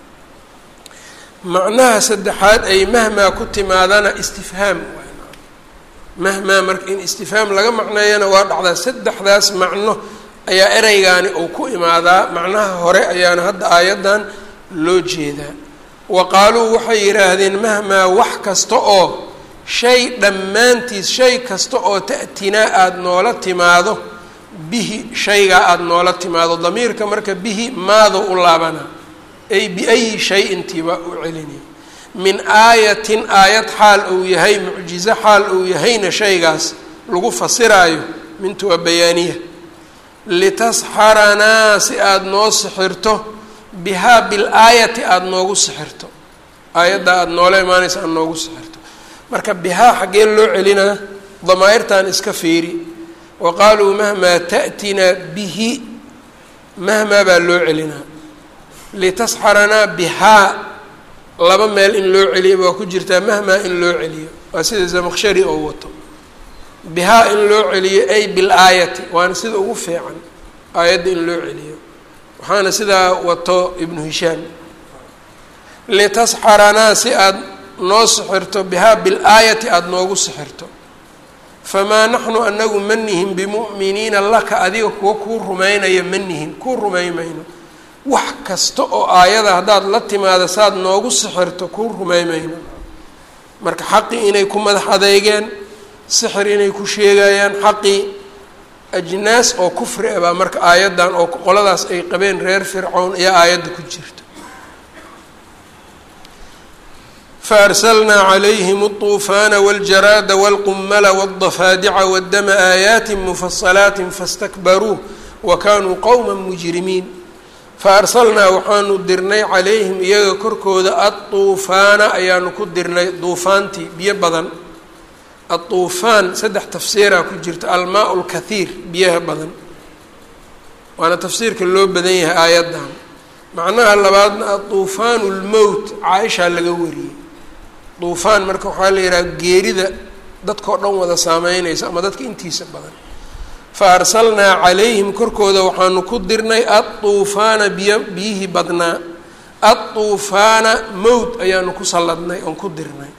macnaha saddexaad ay mahmaa ku timaadana istifhaam mahmaa marka in istifhaam laga macneeyana waa dhacdaa saddexdaas macno ayaa ereygaani uu ku imaadaa macnaha hore ayaana hadda aayaddan loo jeedaa wa qaaluu waxay yidhaahdeen mahmaa wax kasta oo shay dhammaantiis shay kasta oo ta'tinaa aada noola timaado bihi shaygaa aada noola timaado damiirka marka bihi maado u laabana ay biayi shay-intiiba u celinay min aayatin aayad xaal uu yahay mucjizo xaal uu yahayna shaygaas lagu fasiraayo mintu waa bayaaniya litasxaranaa si aada noo sixirto bihaa bilaayati aada noogu sixirto aayadda aada noola imaanaysa aada noogu sixirto marka bihaa xaggee loo celinaa damaa'irtan iska fiiri wa qaaluu mahmaa ta'tinaa bihi mahmaa baa loo celinaa litasxaranaa bihaa laba meel in loo celiyo waa ku jirtaa mahmaa in loo celiyo waa sida zamaqshari oo wato bihaa in loo celiyo ay bilaayati waana sida ugu fiican aayadda in loo celiyo waxaana sidaa wato ibnu hishaam litasxaranaa si aada noo sixirto bihaa bilaayati aada noogu sixirto famaa naxnu anagu ma nihin bimu'miniina laka adiga kuwa kuu rumaynaya ma nihin kuu rumay mayno wax kasta oo aayada haddaad la timaado saaad noogu sixirto kuu rumay mayno marka xaqii inay ku madax adeygeen sixir inay ku sheegayaan xaqii ajnaas oo kufri ah baa marka aayaddan oo qoladaas ay qabeen reer fircown iyo aayadda ku jirta faarsalnaa calayhim alطuufaana waاljaraada wاlqumala wاldafaadica waddama aayaati mufasalaati fastakbaruu wa kaanuu qowma mujrimiin faarsalnaa waxaanu dirnay calayhim iyaga korkooda adduufaana ayaanu ku dirnay duufaantii biyo badan adduufaan saddex tafsiiraa ku jirta almaa lkathiir biyaha badan waana tafsiirka loo badan yahay aayaddan macnaha labaadna adduufaanu lmowt caaishaa laga wariyey duufaan marka waxaa la yidhaha geerida dadkao dhan wada saameynaysa ama dadka intiisa badan fa arsalnaa calayhim korkooda waxaanu ku dirnay adduufaana biyo biyihii badnaa adduufaana mowt ayaanu ku salladnay oon ku dirnay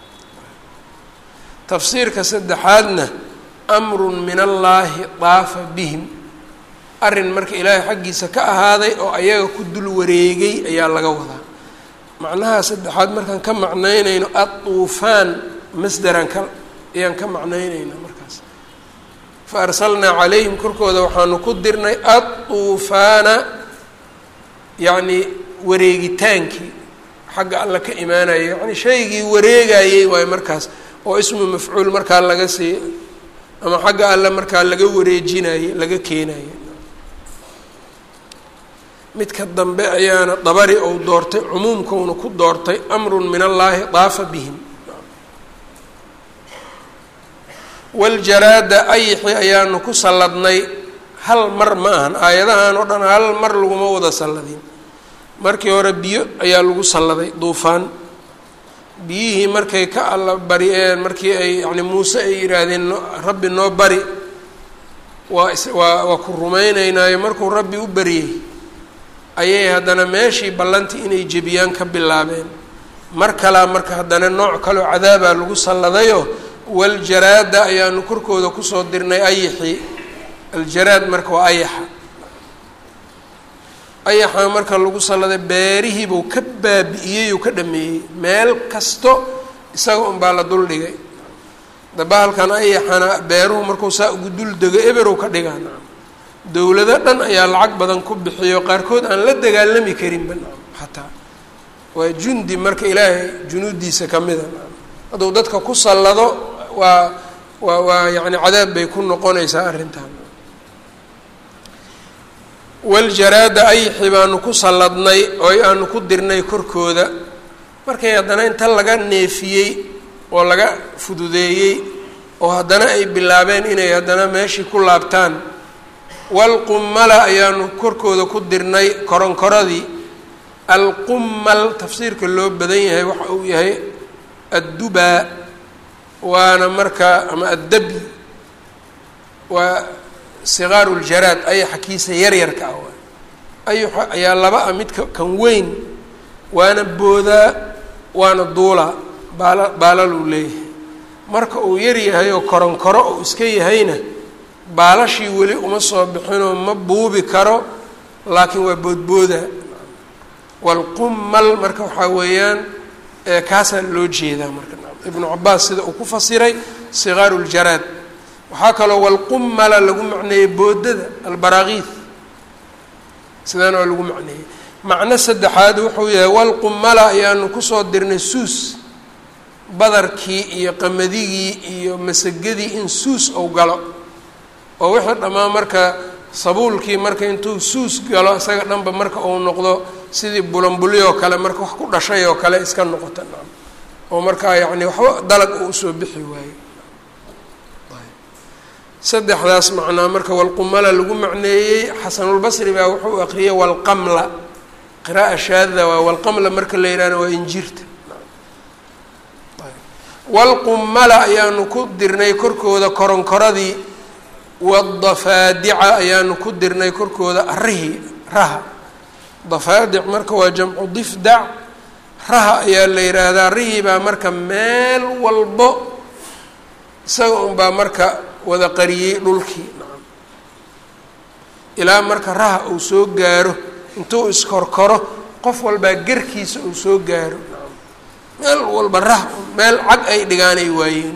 tafsiirka saddexaadna amrun min allaahi daafa bihim arrin marka ilaahay xaggiisa ka ahaaday oo ayaga ku dul wareegay ayaa laga wadaa macnaha saddexaad markaan ka macnaynayno adduufaan masderan ka ayaan ka macnaynayna markaas fa arsalnaa calayhim korkooda waxaanu ku dirnay adduufaana yacnii wareegitaankii xagga alla ka imaanaya yacni shaygii wareegayey waayo markaas oo ismu mafcuul markaa laga sii ama xagga alle markaa laga wareejinaye laga keenaye midka dambe ayaana dabari ou doortay cumuumkauna ku doortay amrun min allaahi daafa bihim waljaraada ayixi ayaanu ku salladnay hal mar ma ahan aayadahan oo dhan hal mar laguma wada salladin markii hore biyo ayaa lagu salladay duufaan biyihii markay ka alla bari-een markii ay yani muuse ay yidhaahdeen rabbi noo bari waa waa waa ku rumayneynaayo markuu rabbi u bariyey ayay haddana meeshii ballantii inay jebiyaan ka bilaabeen mar kalaa marka haddana nooc kaleo cadaabaa lagu salladayoo waljaraada ayaanu korkooda kusoo dirnay ayixii aljaraad marka waa ayaxa ayaxa marka lagu salladay beerihiibuu ka baabi'iyey uu ka dhameeyey meel kasto isaga unbaa la dul dhigay dabahalkan ayaxana beeruhu markuu saa ugu dul dego eberow ka dhigaa nacam dowlado dhan ayaa lacag badan ku bixiyo qaarkood aan la dagaalami karinba nacam xataa waa jundi marka ilaahay junuuddiisa ka mida nacam hadduu dadka ku sallado waa waa waa yacni cadaab bay ku noqonaysaa arrintan waljaraada ayixi baanu ku salladnay oo aanu ku dirnay korkooda markay haddana inta laga neefiyey oo laga fududeeyey oo haddana ay bilaabeen inay haddana meeshii ku laabtaan walqummala ayaanu korkooda ku dirnay koronkoradii alqummal tafsiirka loo badan yahay waxa uu yahay addubaa waana markaa ama addabi waa siqaaru ljaraad ayaxa kiisa yaryarka ah waay ayaxa ayaa laba ah midka kan weyn waana boodaa waana duulaa baala baalaluu leeyahay marka uu yar yahay oo koronkoro uu iska yahayna baalashii weli uma soo bixinoo ma buubi karo laakiin waa boodbooda walqummal marka waxaa weeyaan kaasaa loo jeedaa marka ibnu cabaas sida uu ku fasiray siqaaru ljaraad waxaa kaloo walqummala lagu macneeyey boodada albaraakiid sidaana waa lagu macneeyey macno saddexaad wuxuu yahay walqummala ayaanu kusoo dirnay suus badarkii iyo qamaddigii iyo masagadii in suus ou galo oo wixii dhammaan marka sabuulkii marka intuu suus galo isaga dhanba marka uu noqdo sidii bulanbuli oo kale marka wax ku dhashay oo kale iska noqota nacam oo markaa yacni waxba dalag uu usoo bixi waayo saddexdaas macnaa marka walqumala lagu macneeyey xasanulbasri baa wuxuu aqriyay walqamla qira'a shaadda waa walqamla marka la yidhahna waa injirta walqummala ayaanu ku dirnay korkooda koronkoradii wadafaadica ayaanu ku dirnay korkooda arihii raha dafaadic marka waa jamcu difdac raha ayaa la yidhaahdaa arihii baa marka meel walbo isaga unbaa marka wada qariyey dhulkii nacam ilaa marka raha uu soo gaaro intuu iskorkoro qof walbaa garkiisa uu soo gaaro nacam meel walba rah meel cag ay dhigaanay waayeen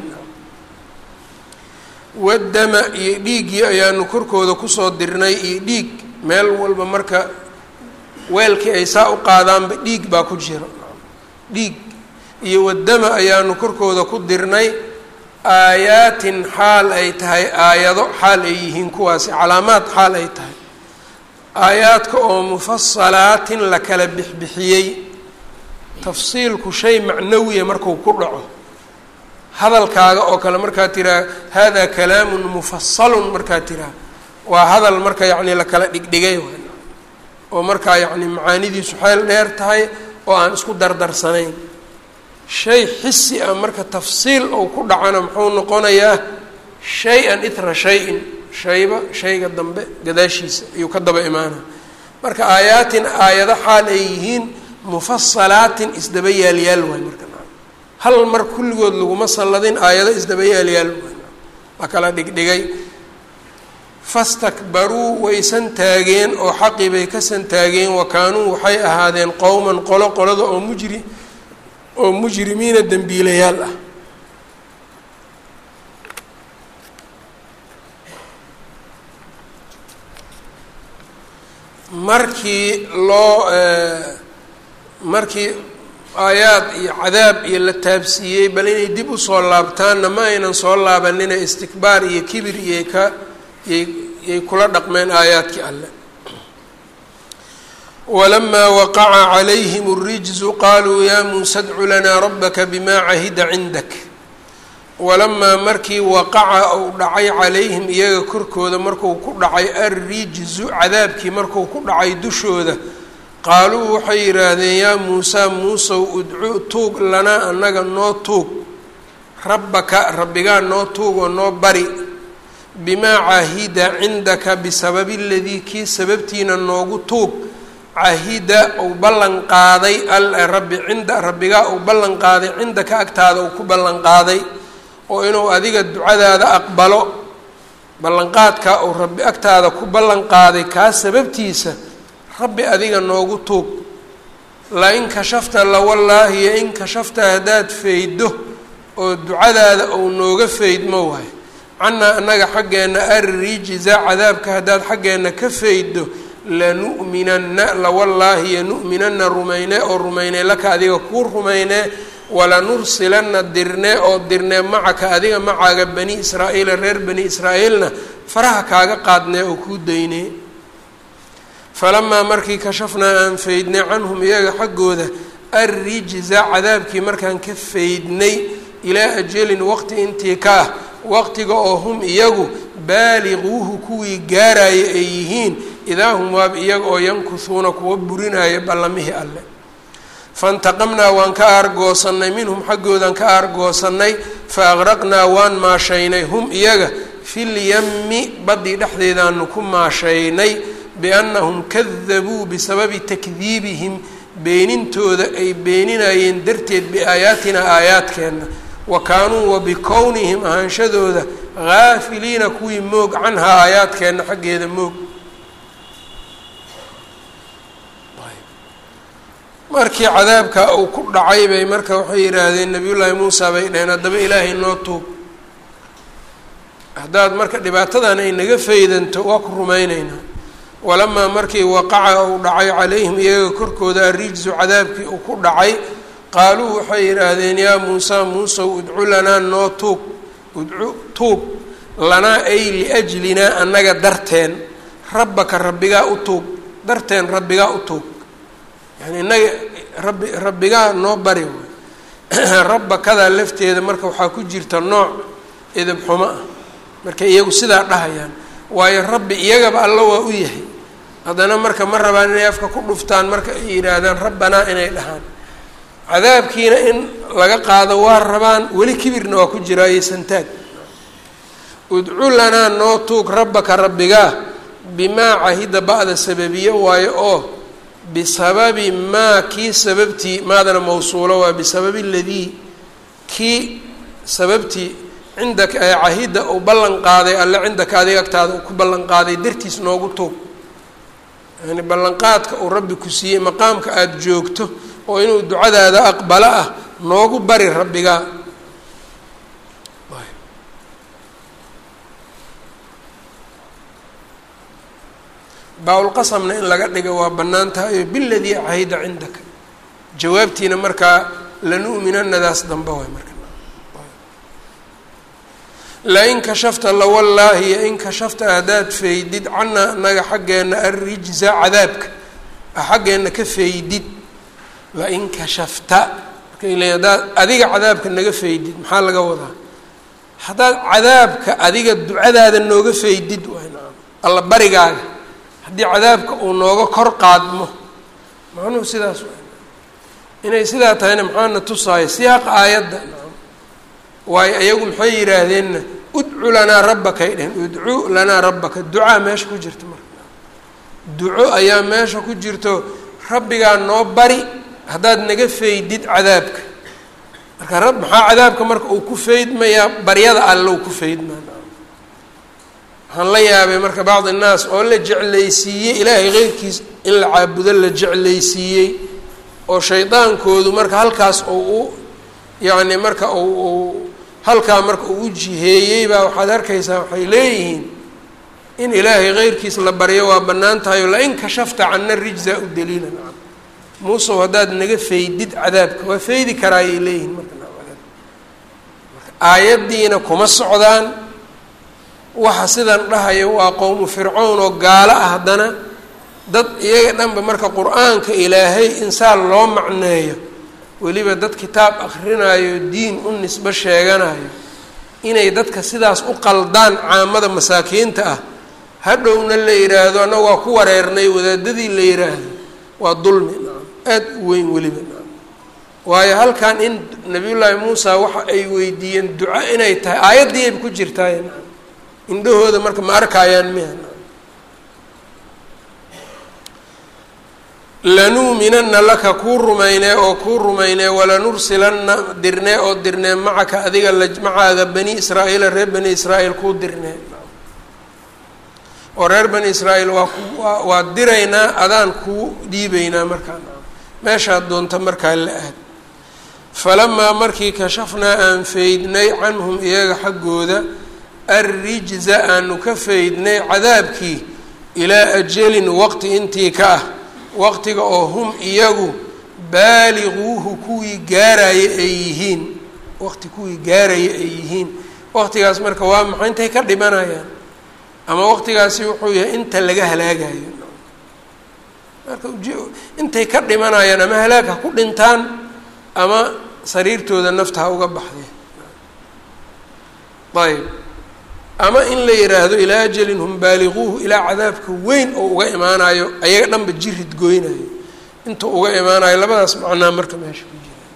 wadama iyo dhiiggii ayaanu korkooda kusoo dirnay iyo dhiig meel walba marka weelkii ay saa u qaadaanba dhiig baa ku jira dhiig iyo wadama ayaanu korkooda ku dirnay aayaatin xaal ay tahay aayado xaal ay yihiin kuwaasi calaamaad xaal ay tahay aayaadka oo mufasalaatin la kala bixbixiyey tafsiilku shay macnawiya marku ku dhaco hadalkaaga oo kale markaa tiraa hada kalaamun mufasalun markaa tiraa waa hadal marka yacni la kala dhigdhigay oo markaa yacni macaanidiisu xeel dheer tahay oo aan isku dardarsanayn shay xisi ah marka tafsiil ou ku dhacana muxuu noqonayaa shay-an ithra shay-in shayba shayga dambe gadaashiisa ayuu ka daba imaana marka aayaatin aayado xaal ay yihiin mufasalaatin isdaba yaalyaal waay marka hal mar kulligood laguma salladin aayado isdaba yaalyaal waay waa kala dhigdhigay fastakbaruu waysan taageen oo xaqii bay ka santaageen wa kaanuu waxay ahaadeen qowman qolo qolada oo mujri oo mujrimiina dembiilayaal ah markii loo markii aayaad iyo cadaab iyo la taabsiiyey bal inay dib usoo laabtaanna ma aynan soo laabanina istikbaar iyo kibir iyay ka yay yay kula dhaqmeen aayaadkii alle walamaa waqaca calayhim اrijzu qaluu ya muusa dcu lanaa rabaka bima cahida cindak walamaa markii waqaca uu dhacay calayhim iyaga korkooda marku ku dhacay alrijzu cadaabkii marku ku dhacay dushooda qaaluu waxay yidhaahdeen yaa muusaa muusow udcu tuug lanaa annaga noo tuug rabbaka rabbigaa noo tuug oo noo bari bimaa cahida cindaka bisababi ladii kii sababtiina noogu tuug cahida uu ballan qaaday rabbi cinda rabbigaa uu ballan qaaday cindaka agtaada uu ku ballan qaaday oo inuu adiga ducadaada aqbalo ballanqaadka uu rabbi agtaada ku ballan qaaday kaa sababtiisa rabbi adiga noogu tuug la-in kashafta lawallaahi yo in kashafta haddaad fayddo oo ducadaada uu nooga faydmo waayo cannaa annaga xaggeenna arrijza cadaabka haddaad xaggeenna ka fayddo lanu'minanna lawallaahi yanu'minanna rumayne oo rumaynee laka adiga kuu rumaynee walanursilanna dirnee oo dirnee macaka adiga macaaga bani israa'iila reer bani israa'iilna faraha kaaga qaadnee oo kuu daynee falamaa markii kashafnaa aan faydnay canhum iyaga xaggooda arrijza cadaabkii markaan ka faydnay ilaa ajalin waqti intii ka ah waqtiga oo hum iyagu baaliquuhu kuwii gaaraya ay yihiin idaa hum waab iyaga oo yankuhuuna kuwa burinaya ballamihii alle faintaqamnaa waan ka aargoosannay minhum xaggoodan ka aargoosannay fa aqraqnaa waan maashaynay hum iyaga filyami baddii dhexdeedaanu ku maashaynay biannahum kadabuu bisababi takdiibihim beenintooda ay beeninayeen darteed biaayaatinaa aayaadkeenna wa kaanuu wa bikownihim ahaanshadooda haafiliina kuwii moog canhaa aayaadkeenna xaggeeda moog markii cadaabka uu ku dhacay bay marka waxay yidhaahdeen nabiyullaahi muusa bay dhaheen haddaba ilaahay noo tuug haddaad marka dhibaatadan ay naga faydanto waa ku rumayneynaa walamaa markii waqaca uu dhacay calayhim iyaga korkooda arrijsu cadaabkii uu ku dhacay qaaluu waxay yidhaahdeen yaa muusaa muusow udcu lanaa noo tuug udcu tuug lanaa ay liajlinaa annaga darteen rabbaka rabbigaa u tuug darteen rabbigaa u tuug yani innaga rabbi rabbigaa noo bari rabbakadaa lafteeda marka waxaa ku jirta nooc edab xumo ah markay iyagu sidaa dhahayaan waayo rabbi iyagaba alla waa u yahay haddana marka ma rabaan inay afka ku dhuftaan marka ay yidhaahdaan rabbanaa inay dhahaan cadaabkiina in laga qaado waa rabaan weli kibirna waa ku jiraa iyo santaag udcu lanaa noo tuug rabbaka rabbigaa bimaa cahida ba'da sababiye waayo oo bisababi maa kii sababtii maadana mawsuulo waa bisababi ladii kii sababtii cindaka ee cahida uu ballan qaaday alle cindaka adiga agtaada uu ku ballan qaaday dartiis noogu tuug yani ballanqaadka uu rabbi ku siiyey maqaamka aada joogto oo inuu ducadaada aqbalo ah noogu bari rabbigaa baa-ulqasamna in laga dhiga waa bannaan tahay biladii cahida cindaka jawaabtiina markaa lanu'minanadaas dambe waay marka lain kashafta lawallaahi yo in kashafta haddaad faydid canaa anaga xaggeenna arrijza cadaabka xaggeenna ka faydid lain kashafta markay leeyiin haddaad adiga cadaabka naga faydid maxaa laga wadaa haddaad cadaabka adiga ducadaada nooga faydid waay naam alla barigaaga haddii cadaabka uu nooga kor qaadmo macnuhu sidaas waay inay sidaa tahayna maxaana tusaayo siyaaqa aayadda waayo ayagu maxay yidhaahdeenna udcu lanaa rabbakay dhehen udcu lanaa rabbaka ducaa meesha ku jirta marka duco ayaa meesha ku jirto rabbigaa noo bari haddaad naga faydid cadaabka marka rab maxaa cadaabka marka uu ku faydmayaa baryada allow ku faydmaa waxaan la yaabay marka bacdi innaas oo la jeclaysiiyey ilaahay keyrkiis in la caabudo la jeclaysiiyey oo shaydaankoodu marka halkaas ou u yacni marka u uu halkaa marka uu u jiheeyey baa waxaad arkaysaa waxay leeyihiin in ilaahay keyrkiis la baryo waa bannaan tahay o lain kashafta cana rijza u daliila nacam muusow haddaad naga faydid cadaabka waa faydi karaayay leeyihiin marka marka aayaddiina kuma socdaan waxa sidan dhahaya waa qowmu fircown oo gaalo ah haddana dad iyaga dhanba marka qur-aanka ilaahay insaan loo macneeyo weliba dad kitaab akhrinayo diin u nisbo sheeganayo inay dadka sidaas u qaldaan caamada masaakiinta ah hadhowna la yidhaahdo annaga waa ku wareernay wadaadadii la yidhaahdo waa dulmi nacam aada u weyn weliba nacam waayo halkan in nabiyullaahi muusa waxa ay weydiiyeen duco inay tahay aayaddii ayba ku jirtaay nacam indhahooda marka ma arkaayaan miya lanuuminana laka kuu rumaynee oo kuu rumaynee walanursilanna dirnee oo dirnee macaka adiga la macaaga bani israa'iila reer bani israa'iil kuu dirnee oo reer bani israa'iil waa ku waa waa diraynaa adaan kuu dhiibeynaa markaa meeshaad doonta markaa la aad falamaa markii kashafnaa aan faydnay canhum iyaga xaggooda arrijza aanu ka faydnay cadaabkii ilaa ajalin waqti intii ka ah waqtiga oo hum iyagu baaliguuhu kuwii gaaraya ay yihiin waqti kuwii gaaraya ay yihiin waqtigaas marka waa maxay intay ka dhimanayaan ama waqtigaasi wuxuu yahay inta laga halaagayo marka intay ka dhimanayaan ama halaag ha ku dhintaan ama sariirtooda nafta ha uga baxdee ayb ama in la yidhaahdo ilaa ajalin hum baaliguuhu ilaa cadaabka weyn oo uga imaanayo ayaga dhanba jirid goynayo intuu uga imaanayo labadaas macnaa marka meesha ku jira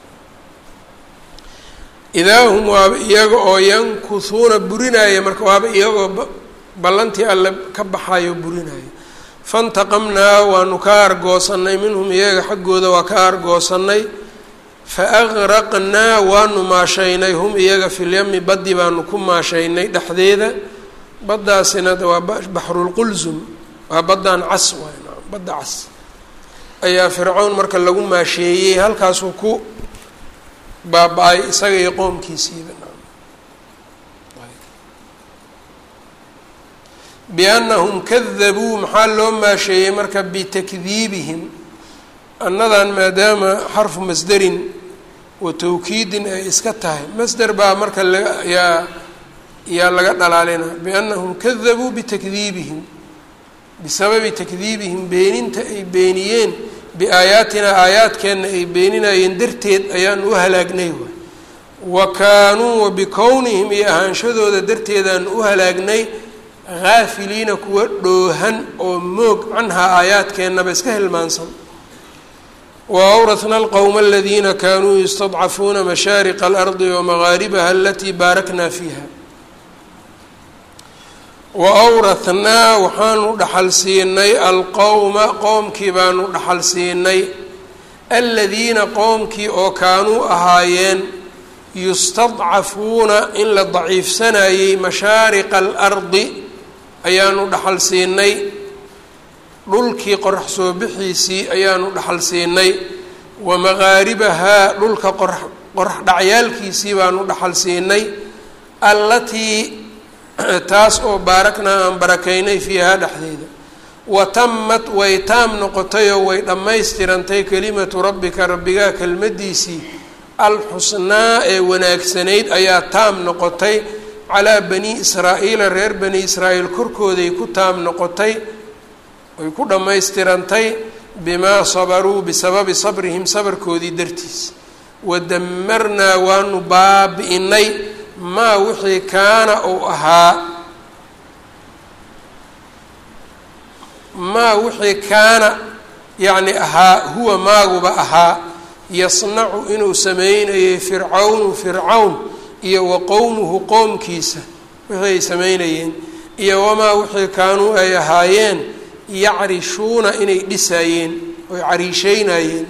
idaa hum waaba iyaga oo yankuhuuna burinaya marka waaba iyagoo ballantii alle ka baxayo burinayo fantaqamnaa waanu ka argoosanay minhum iyaga xaggooda waa ka argoosanay faaqraqnaa waanu maashaynay hum iyaga filyami baddi baanu ku maashaynay dhexdeeda baddaasina waa baxrulqulsum waa baddaan cas waay badda cas ayaa fircown marka lagu maasheeyey halkaasuu ku baaba-ay isaga iyo qoomkiisiiba biannahum kadabuu maxaa loo maasheeyey marka bitakdiibihim annadan maadaama xarfu masderin wa tawkiidin ay iska tahay masder baa marka layaa yaa laga dhalaalina biannahum kadabuu bitakdiibihim bisababi takdiibihim beeninta ay beeniyeen biaayaatina aayaadkeenna ay beeninayeen darteed ayaan u halaagnay waay wa kaanuu wa bikownihim iyo ahaanshadooda darteedaan u halaagnay haafiliina kuwa dhoohan oo moog canhaa aayaadkeennaba iska hilmaansan وأwرثna الqوم الذina kanuu يstضcafuuna مashاariق الأرض ومغاarبha اlatي baarakna fiiha وأwrathnaa waxaanu dhaxal siinay alqowma qoomkii baanu dhaxal siinay aladiina qoomkii oo kaanuu ahaayeen yustadcafuuna in la daciifsanayey mashaariqa الأrضi ayaanu dhaxal siinay dhulkii qorax soo bixiisii ayaanu dhaxal siinay wa maqaaribahaa dhulka qorax qorax dhacyaalkiisii baanu dhaxal siinay allatii taas oo baaraknaa aan barakaynay fiihaa dhexdeeda wa tamat way taam noqotayoo way dhammaystirantay kelimatu rabbika rabbigaa kelmaddiisii alxusnaa ee wanaagsanayd ayaa taam noqotay calaa bani israa'iila reer bani israa'iil korkooday ku taam noqotay way ku dhammaystirantay bimaa sabaruu bisababi sabrihim sabarkoodii dartiis wadamarnaa waanu baabi'inay maa wixii kaana uu ahaa maa wixii kaana yacni ahaa huwa maaguba ahaa yasnacu inuu sameynayay fircawnu fircawn iyo wa qowmuhu qoomkiisa wixii ay sameynayeen iyo wamaa wixii kaanuu ay ahaayeen yacrishuuna inay dhisaayeen oy cariisheynayeen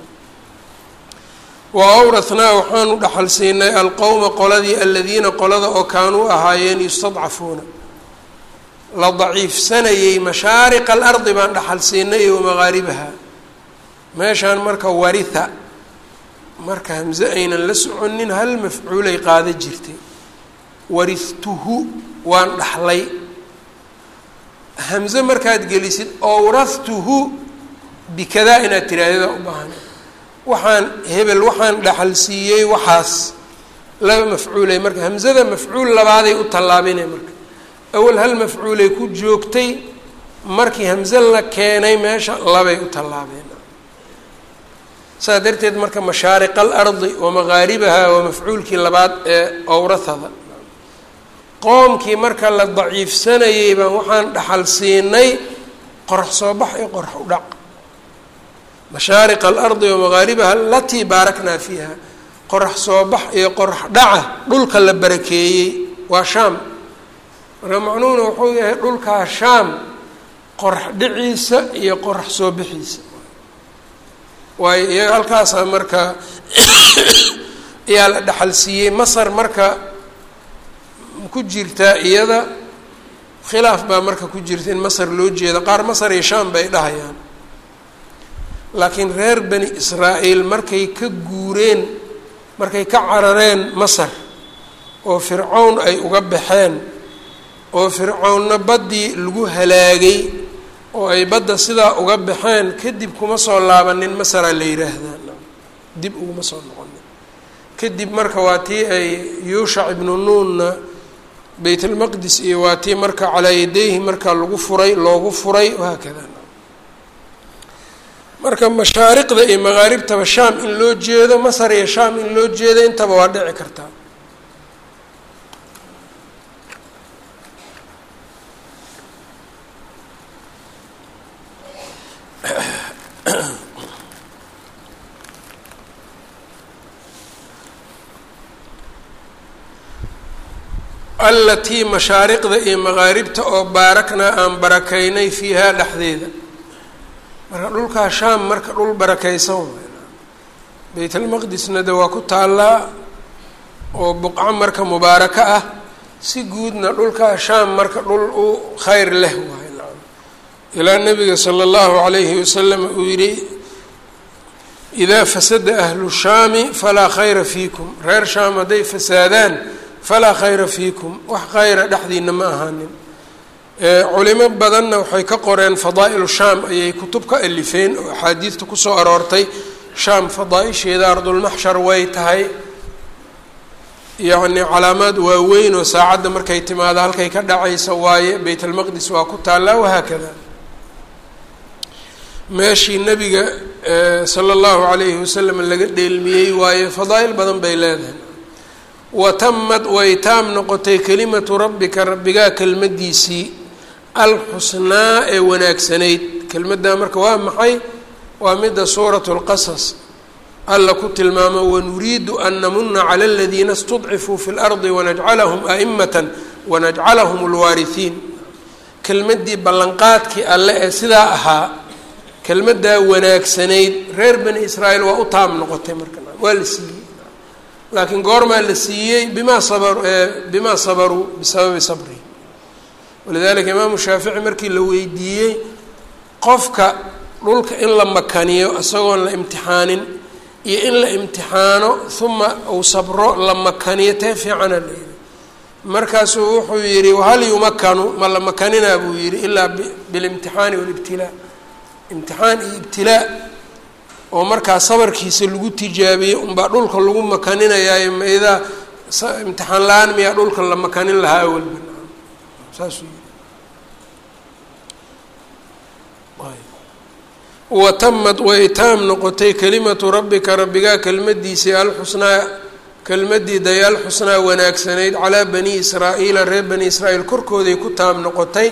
wa awrathnaa waxaanu dhaxal siinay alqowma qoladii aladiina qolada oo kaanuu ahaayeen yustadcafuuna la daciifsanayay mashaariqa alardi baan dhaxal siinay iyo wamaqaaribaha meeshaan marka waritha marka hamse aynan la soconin hal mafcuulay qaada jirtay warihtuhu waan dhaxlay hamse markaad gelisid owrahtuhu bikadaa inaad tiraahda u baahan waxaan hebel waxaan dhaxal siiyey waxaas laba mafcuulay marka hamsada mafcuul labaaday u tallaabinay marka awal hal mafcuulay ku joogtay markii hamse la keenay meesha labay u tallaabeen saas darteed marka mashaariqa alardi wa maqaaribaha waa mafcuulkii labaad ee owrathada qoomkii marka la daciifsanayay baan waxaan dhaxal siinay qorax soo bax iyo qorax u dhac mashaariqa alardi wa maqaaribaha alatii baaraknaa fiiha qorax soo bax iyo qorax dhaca dhulka la barakeeyey waa shaam marka macnuhuna wuxuu yahay dhulkaa shaam qorax dhiciisa iyo qorax soo bixiisa waayo iyaga halkaasaa marka ayaa la dhaxal siiyey masar marka ku jirtaa iyada khilaaf baa marka ku jirta in masar loo jeeda qaar masar iyo shaam bay dhahayaan laakiin reer bani israa'iil markay ka guureen markay ka carareen masar oo fircown ay uga baxeen oo fircownna baddii lagu halaagay oo ay badda sidaa uga baxeen kadib kuma soo laabanin masaraa la yidhaahdaa dib uguma soo noqonin kadib marka waa tii ay yuushac ibnu nuunna baytlmaqdis iyo waa tii marka calaa yadayhi marka lagu furay loogu furay wahaakada marka mashaariqda iyo maqaaribtaba shaam in loo jeedo masar iyo shaam in loo jeedo intaba waa dhici kartaa allatii mashaariqda iyo maqaaribta oo baaraknaa aan barakaynay fiihaa dhexdeeda marka dhulkaa shaam marka dhul barakaysan baytalmaqdisna de waa ku taallaa oo buqco marka mubaaraka ah si guudna dhulkaa shaam marka dhul u khayr leh waay ilaa nabiga sala allahu calayhi wasalam uu yidhi idaa fasada ahlu shaami falaa khayra fiikum reer shaam hadday fasaadaan falaa khayra fiikum wax khayra dhexdiina ma ahaanin culimo badanna waxay ka qoreen fadaa'ilu shaam ayay kutub ka alifeen oo axaadiidta kusoo aroortay shaam fadaa-isheeda ardulmaxshar way tahay yacni calaamaad waaweyn oo saacadda markay timaado halkay ka dhacaysa waaye bayt almaqdis waa ku taallaa wahaakada meeshii nebiga sala allahu calayhi wasalam laga dheelmiyey waaye fadaa'il badan bay leedahay watamad way taam noqotay kelimatu rabbika rabbigaa kelmaddiisii alxusnaa ee wanaagsanayd kelmaddaa marka waa maxay waa midda suuratu lqasas alla ku tilmaamo wanuriidu an namuna cala aladiina istudcifuu fi lardi wanajcalahum a'imatan wanajcalahum lwaarihiin kelmaddii ballanqaadkii alle ee sidaa ahaa kelmaddaa wanaagsanayd reer bani israa'iil waa u taam noqotay marka waa la siiyey laakiin goormaa la siiyey bimaa sabar bimaa sabaruu bisababi sabrihi walidalika imaamu shaafici markii la weydiiyey qofka dhulka in la makaniyo isagoon la imtixaanin iyo in la imtixaano uma uu sabro la makaniyo tee fiicana la yihi markaasuu wuxuu yihi hal yumakanu ma la makaninaa buu yihi ilaa bilimtixaani walibtilaa imtixaan iyo ibtilaa oo markaa sabarkiisa lagu tijaabiyey unbaa dhulka lagu makaninayaayo maidaa imtixaan la-aan miyaa dhulka la makanin lahaa awalba saasuu yii watamad way taam noqotay kelimatu rabbika rabbigaa kelmadiisii alxusnaa kelmadii day alxusnaa wanaagsanayd calaa bani israa'iila reer bani israa'iil korkooday ku taam noqotay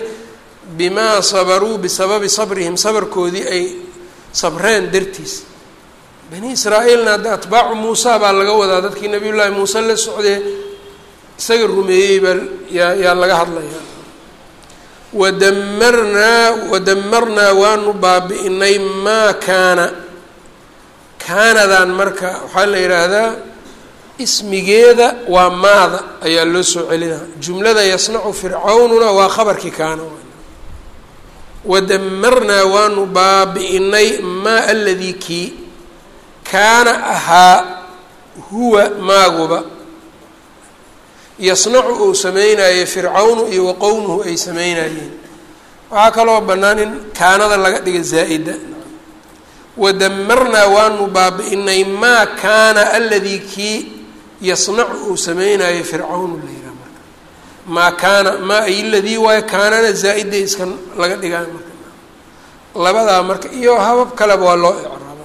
bimaa sabaruu bisababi sabrihim sabarkoodii ay sabreen dartiis bani israa-iilna hadda atbaacu muusa baa laga wadaa dadkii nabiy llaahi muuse la socdee isaga rumeeyey baa yaa yaa laga hadlayaa wadamarnaa wadamarnaa waanu baabi'inay maa kaana kaanadan marka waxaa la yidhaahdaa ismigeeda waa maada ayaa loo soo celinaa jumlada yasnacu fircawnuna waa khabarkii kaana wadamarnaa waanu baabi'inay maa aladii kii kaana ahaa huwa maaguba yasnacu uu sameynayay fircawnu iyo wa qowmuhu ay sameynayeen waxaa kaloo bannaan in kaanada laga dhiga zaa'ida wadamarnaa waanu baabi'inay maa kaana aladii kii yasnacu uu sameynayay fircawnu la yihaha marka maa kaana maa ay ladii waayo kaanana zaa'ida iska laga dhigaa marka labadaa marka iyo habab kaleba waa loo icraaba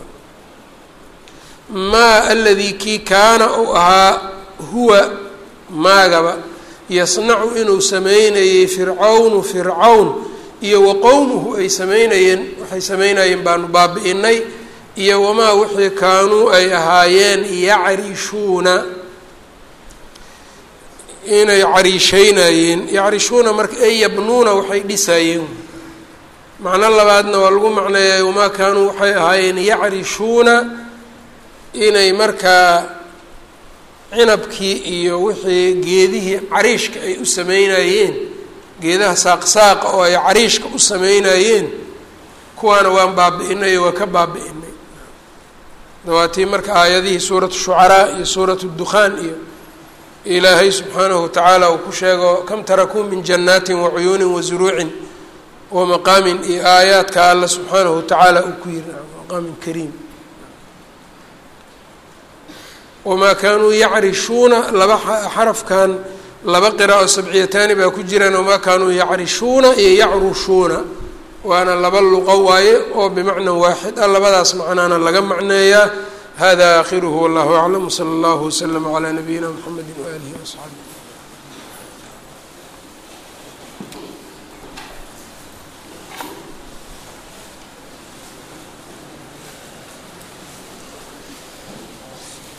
maa aladii kii kaana uu ahaa huwa maagaba yasnacu inuu sameynayey fircawnu fircawn iyo wa qowmuhu ay sameynayeen waxay sameynayeen baanu baabi'inay iyo wamaa wixii kaanuu ay ahaayeen yacrishuuna inay cariisheynayeen yacrishuuna marka ay yabnuuna waxay dhisaayeen macno labaadna waa lagu macneeyay wamaa kaanuu waxay ahaayeen yacrishuuna inay markaa cinabkii iyo wixii geedihii cariishka ay u sameynayeen geedaha saaqsaaqa oo ay cariishka u sameynayeen kuwaana waan baabi'inay waa ka baabi'inay dawaatii marka aayadihii suuratu shucaraa iyo suuratu dukhaan iyo ilaahay subxaanahu watacaala uu ku sheego kam tarakuu min jannaatin wacuyuunin wazuruucin wa maqaamin iyo aayaadka alla subxaanahu watacaala uu ku yiri maqaamin kariim wamaa kaanuu yacrishuuna laba xarafkan laba qiraa'o sabciyataani baa ku jiraan wamaa kaanuu yacrishuuna iyo yacrushuuna waana laba luqo waaye oo bimacna waaxid ah labadaas macnaana laga macneeyaa hada aakhiruhu wallahu aclam wsala allahu waslama calaa nabiyina mxamedi waaalihi wasaxbi